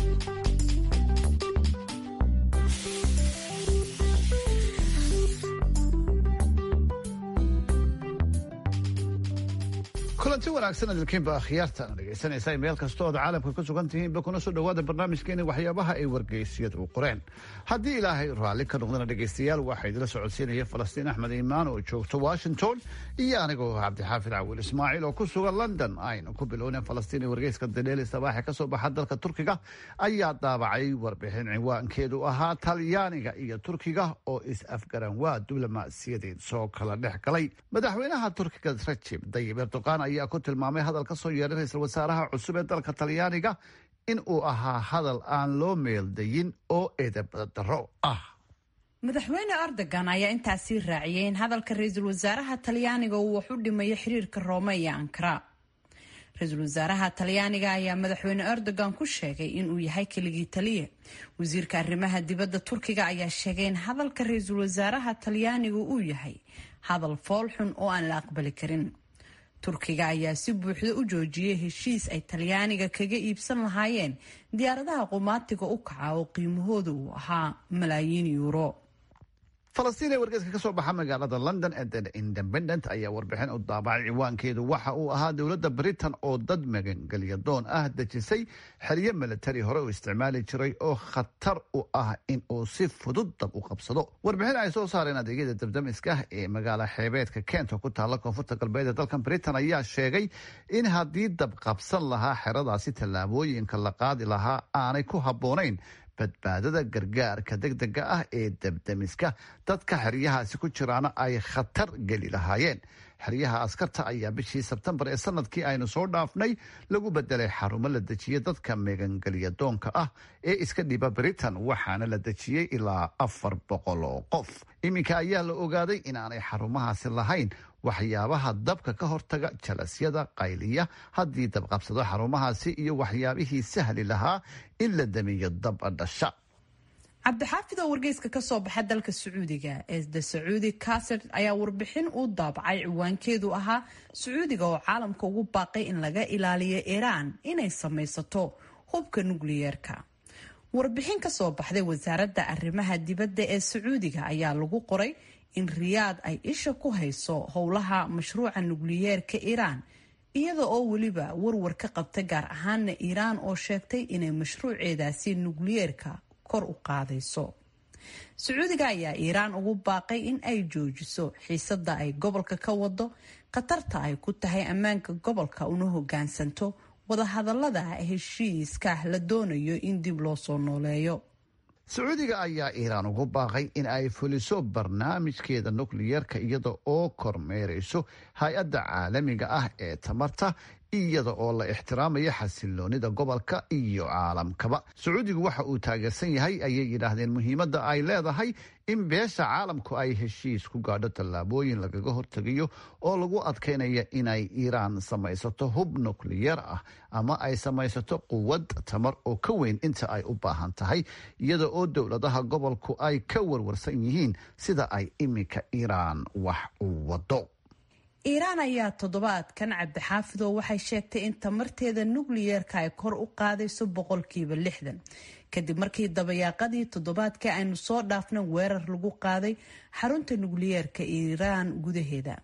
kulanti wanaagsan idinkiinba akhyaartaan dhegaysanaysaa meel kasta ood caalamka ku sugan tihiinba kuna soo dhowaada barnaamijkeeni waxyaabaha ay wargeysyadu u qoreen haddii ilaahay raalli ka noqdana dhegaystayaal waxaa idila socodsiinaya falastiin axmed iimaan oo joogto washington iyo anigoo cabdixaafid cawil ismaaciil oo ku sugan london aynu ku bilowneen falastiin ee wargeyska dadeeli sabaaxe ka soo baxa dalka turkiga ayaa daabacay warbixin ciwaankeedu ahaa talyaaniga iyo turkiga oo is-afgaran waa diblomaasiyadeed soo kala dhex galay madaxweynaha turkiga rajib dayib erdoqan ayaa ku tilmaamay hadal ka soo yeedhay ra-iisul wasaaraha cusub ee dalka talyaaniga in uu ahaa hadal aan loo meeldayin oo eedabadaro ah madaxweyne erdogan ayaa intaasii raaciyay in hadalka ra-iisul wasaaraha talyaaniga uu wax u dhimayo xiriirka roome iyo ankara ra-iisul wasaaraha talyaaniga ayaa madaxweyne erdogan ku sheegay inuu yahay keligii taliya wasiirka arrimaha dibadda turkiga ayaa sheegay in hadalka ra-iisul wasaaraha talyaaniga uu yahay hadal foolxun oo aan la aqbali karin turkiga ayaa si buuxda u joojiyay heshiis ay talyaaniga kaga iibsan lahaayeen diyaaradaha qumaatiga u kaca oo qiimahooda uu ahaa malaayiin yuuro falastiin ee wargeyska ka soo baxa magaalada london ee the independent ayaa warbixin u daabacay ciwaankeedu waxa uu ahaa dowladda britain oo dad magangelya doon ah dejisay xeryo militari hore u isticmaali jiray oo khatar u ah in uu si fudud dab u qabsado warbixin ay soo saareen adeegyada dabdamiska ee magaala xeebeedka kent oo ku taalla koonfurta galbeed ee dalkan britain ayaa sheegay in haddii dab qabsan lahaa xeradaasi tallaabooyinka la qaadi lahaa aanay ku habboonayn badbaadada gargaarka degdega ah ee dabdamiska dadka xeryahaasi ku jiraana ay khatar geli lahaayeen xeryaha askarta ayaa bishii sebtembar ee sanadkii aynu soo dhaafnay lagu bedelay xarumo la dejiya dadka megangelya doonka ah ee iska dhiba britain waxaana la dejiyey ilaa afar boqol oo qof iminka ayaa la ogaaday inaanay xarumahaasi lahayn waxyaabaha dabka ka hortaga jalasyada qayliya haddii dabqabsado xarumahaasi iyo waxyaabihii sahli lahaa in la damiyo dab dhasha cabdixaafid oo wargeyska kasoo baxa dalka sacuudiga ee the sacuudi kaser ayaa warbixin uu daabacay ciwaankeedu ahaa sacuudiga oo caalamka ugu baaqay in laga ilaaliyo iiraan inay samaysato hubka nukliyeerka warbixin kasoo baxday wasaaradda arrimaha dibadda ee sacuudiga ayaa lagu qoray in riyaad ay isha ku hayso howlaha mashruuca nukliyeerka iiraan iyada oo weliba warwar ka qabta gaar ahaana iiraan oo sheegtay inay mashruuceedaasi nukliyeerka kor u qaadayso sacuudiga ayaa iiraan ugu baaqay in ay joojiso xiisada ay gobolka ka wado khatarta ay ku tahay ammaanka gobolka una hogaansanto wadahadalada heshiiska la doonayo in dib loo soo nooleeyo sacuudiga ayaa iiraan ugu baaqay in ay fuliso barnaamijkeeda nukliyeerka iyada oo kormeerayso hay-adda caalamiga ah ee tamarta iyada oo la ixtiraamayo xasiloonida gobolka iyo caalamkaba sacuudigu waxa uu taageersan yahay ayay yidhaahdeen muhiimadda ay leedahay in beesha caalamku ay heshiis ku gaadho tallaabooyin lagaga hortegayo oo lagu adkaynaya inay iiraan samaysato hub nukliyeer ah ama ay samaysato quwad tamar oo ka weyn inta ay u baahan tahay iyada oo dowladaha gobolku ay ka warwarsan yihiin sida ay iminka iiraan wax u wado iiraan ayaa toddobaadkan cabdixaafidoo waxay sheegtay in tamarteeda nukliyeerka ay kor u qaadayso boqolkiiba lixdan kadib markii dabayaaqadii toddobaadkii aynu soo dhaafna weerar lagu qaaday xarunta nukliyeerka iiraan gudaheeda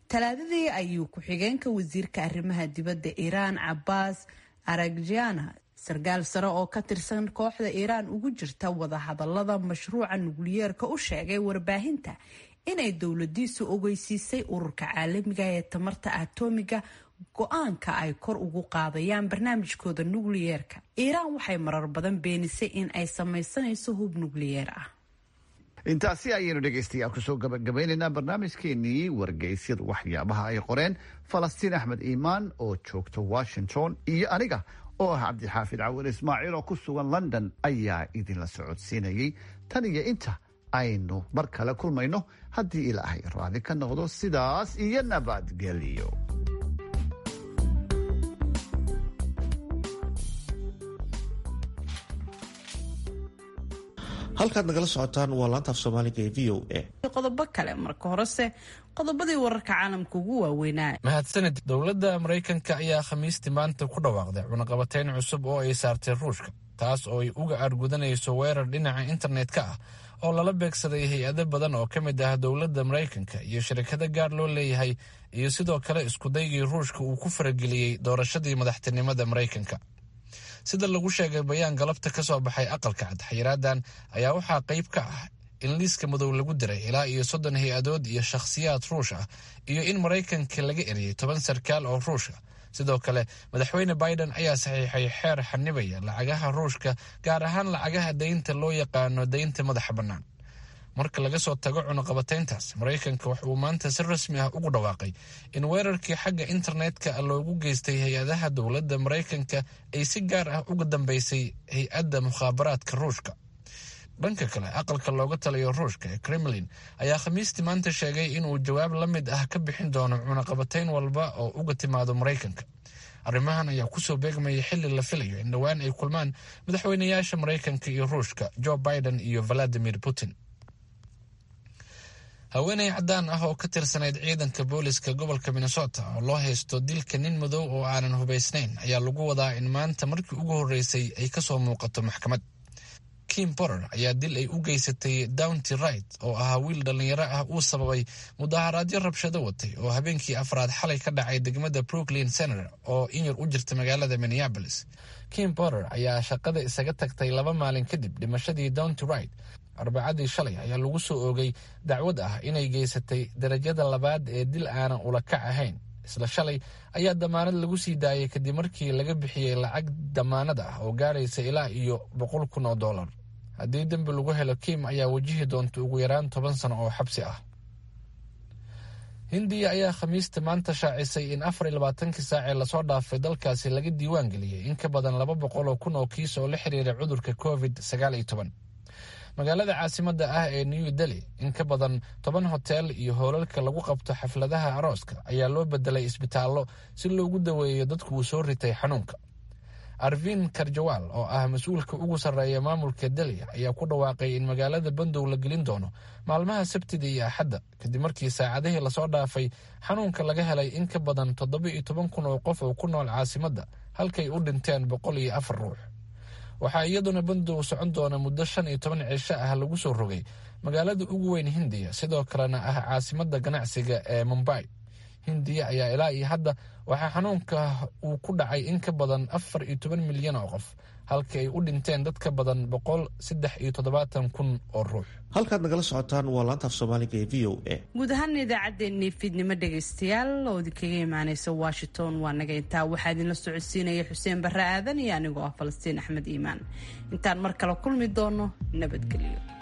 talaadadii ayuu ku-xigeenka wasiirka arrimaha dibadda iiraan cabaas aragjiana sarkaal sare oo ka tirsan kooxda iiraan ugu jirta wadahadalada mashruuca nukliyeerka u sheegay warbaahinta inay dowladiisu ogeysiisay ururka caalamiga ee tamarta atoomiga go-aanka ay kor ugu qaadayaan barnaamijkooda nukliyeerka iiraan waxay marar badan beenisay in ay samaysanayso hub nukliyeer ah intaasi ayaynu dhegaystayaal kusoo gabagabeynaynaa barnaamijkeenii wargeysyadu waxyaabaha ay qoreen falastiin axmed iimaan oo joogta washington iyo aniga oo ah cabdixaafid cawin ismaaciil oo ku sugan london ayaa idinla socodsiinayay tan iyo inta aynu mar kale kulmayno haddii ilaahay raadi ka noqdo sidaas iyo nabadgelyo halkaad nagala socotaan waa laantaaf soomaaliga ee v o a qodobo kale marka horese qodobadii wararka caalamka ugu waaweynaa mahadsanid dowladda maraykanka ayaa khamiistii maanta ku dhawaaqday cunaqabateyn cusub oo ay saartay ruushka taas oo ay uga aargudanayso weerar dhinaca internet-ka ah oo lala beegsaday hay-ado badan oo ka mid ah dowladda maraykanka iyo shirkado gaar loo leeyahay iyo sidoo kale iskudaygii ruushka uu ku farageliyey doorashadii madaxtinimada maraykanka sida lagu sheegay bayaan galabta ka soo baxay aqalka cad xayiraadan ayaa waxaa qayb ka ah in liiska madow lagu diray ilaa iyo soddon hay-adood iyo shakhsiyaad ruush ah iyo in maraykanka laga eriyey toban sarkaal oo ruush ah sidoo kale madaxweyne biden ayaa saxiixay xeer xanibaya lacagaha ruushka gaar ahaan lacagaha daynta loo yaqaano daynta madaxa bannaan marka laga soo tago cunuqabateyntaas maraykanka wax uu maanta si rasmi ah ugu dhawaaqay in weerarkii xagga internetka loogu geystay hay-adaha dowladda maraykanka ay si gaar ah uga dambeysay hay-adda mukhaabaraadka ruushka dhanka kale aqalka looga taliyo ruushka ee kremlin ayaa khamiistii maanta sheegay inuu jawaab la mid ah ka bixin doono cunaqabateyn walba oo uga timaado maraykanka arrimahan ayaa kusoo beegmaya xili la filayo in dhowaan ay kulmaan madaxweynayaasha maraykanka iyo ruushka joe biden iyo valadimir putin haweeney caddaan ah oo ka tirsanayd ciidanka booliska gobolka minnesota oo loo haysto dilka nin madow oo aanan hubaysnayn ayaa lagu wadaa in maanta markii ugu horreysay ay kasoo muuqato maxkamad kim borer ayaa dil ay u geysatay downty right oo ahaa wiil dhallinyaro ah uu sababay mudaharaadyo rabshado watay oo habeenkii afraad xalay ka dhacay degmada brooklyn center oo inyar u jirta magaalada minneabolis kim borer ayaa shaqada isaga tagtay laba maalin kadib dhimashadii downty right arbacadii shalay ayaa lagu soo oogay dacwad ah inay geysatay darajada labaad ee dil aanan ula kac ahayn isla shalay ayaa damaanad lagu sii daayay kadib markii laga bixiyey lacag damaanad ah oo gaaraysa ilaa iyo boqol kun oo dollar haddii dembi lagu helo kim ayaa wajihi doonta ugu yaraan toban sano oo xabsi ah hindiya ayaa khamiista maanta shaacisay in afar iyo labaatankii saacee lasoo dhaafay dalkaasi laga diiwaan geliyey in ka badan laba boqol oo kun oo kiis oo la xiriira cudurka covid sagaal iyo toban magaalada caasimadda ah ee new delhi in ka badan toban hotel iyo hoolalka lagu qabto xafladaha arooska ayaa loo bedelay isbitaallo si loogu daweeyo dadku uu soo ritay xanuunka arvin karjawaal oo ah mas-uulka ugu sarreeya maamulka delhi ayaa ku dhawaaqay in magaalada bandow la gelin doono maalmaha sabtida iyo axadda kadib markii saacadihii lasoo dhaafay xanuunka laga helay in ka badan toddoba iyo toban kun oo qof oo ku nool caasimadda halkay u dhinteen boqol iyo afar ruux waxaa iyaduna bandow socon doona muddo shan iyo toban cisho ah lagu soo rogay magaalada ugu weyn hindiya sidoo kalena ah caasimadda ganacsiga ee mumbai hindiya ayaa ilaa iyo hadda waxaa xanuunka uu ku dhacay in ka badan afar iyo toban milyan oo qof halka ay u dhinteen dad ka badan boqol saddex iyo toddobaatan kun oo ruux halkaad nagala socotaan waa laantaaf soomaaliga ee v o a guud ahaan idaacaddeenii fiidnimo dhegaystayaal oo idinkaga imaaneysa washington waa naga intaa waxaa idinla socodsiinaya xuseen barre aadan iyo anigoo ah falastiin axmed iimaan intaan mar kale kulmi doono nabadgelyo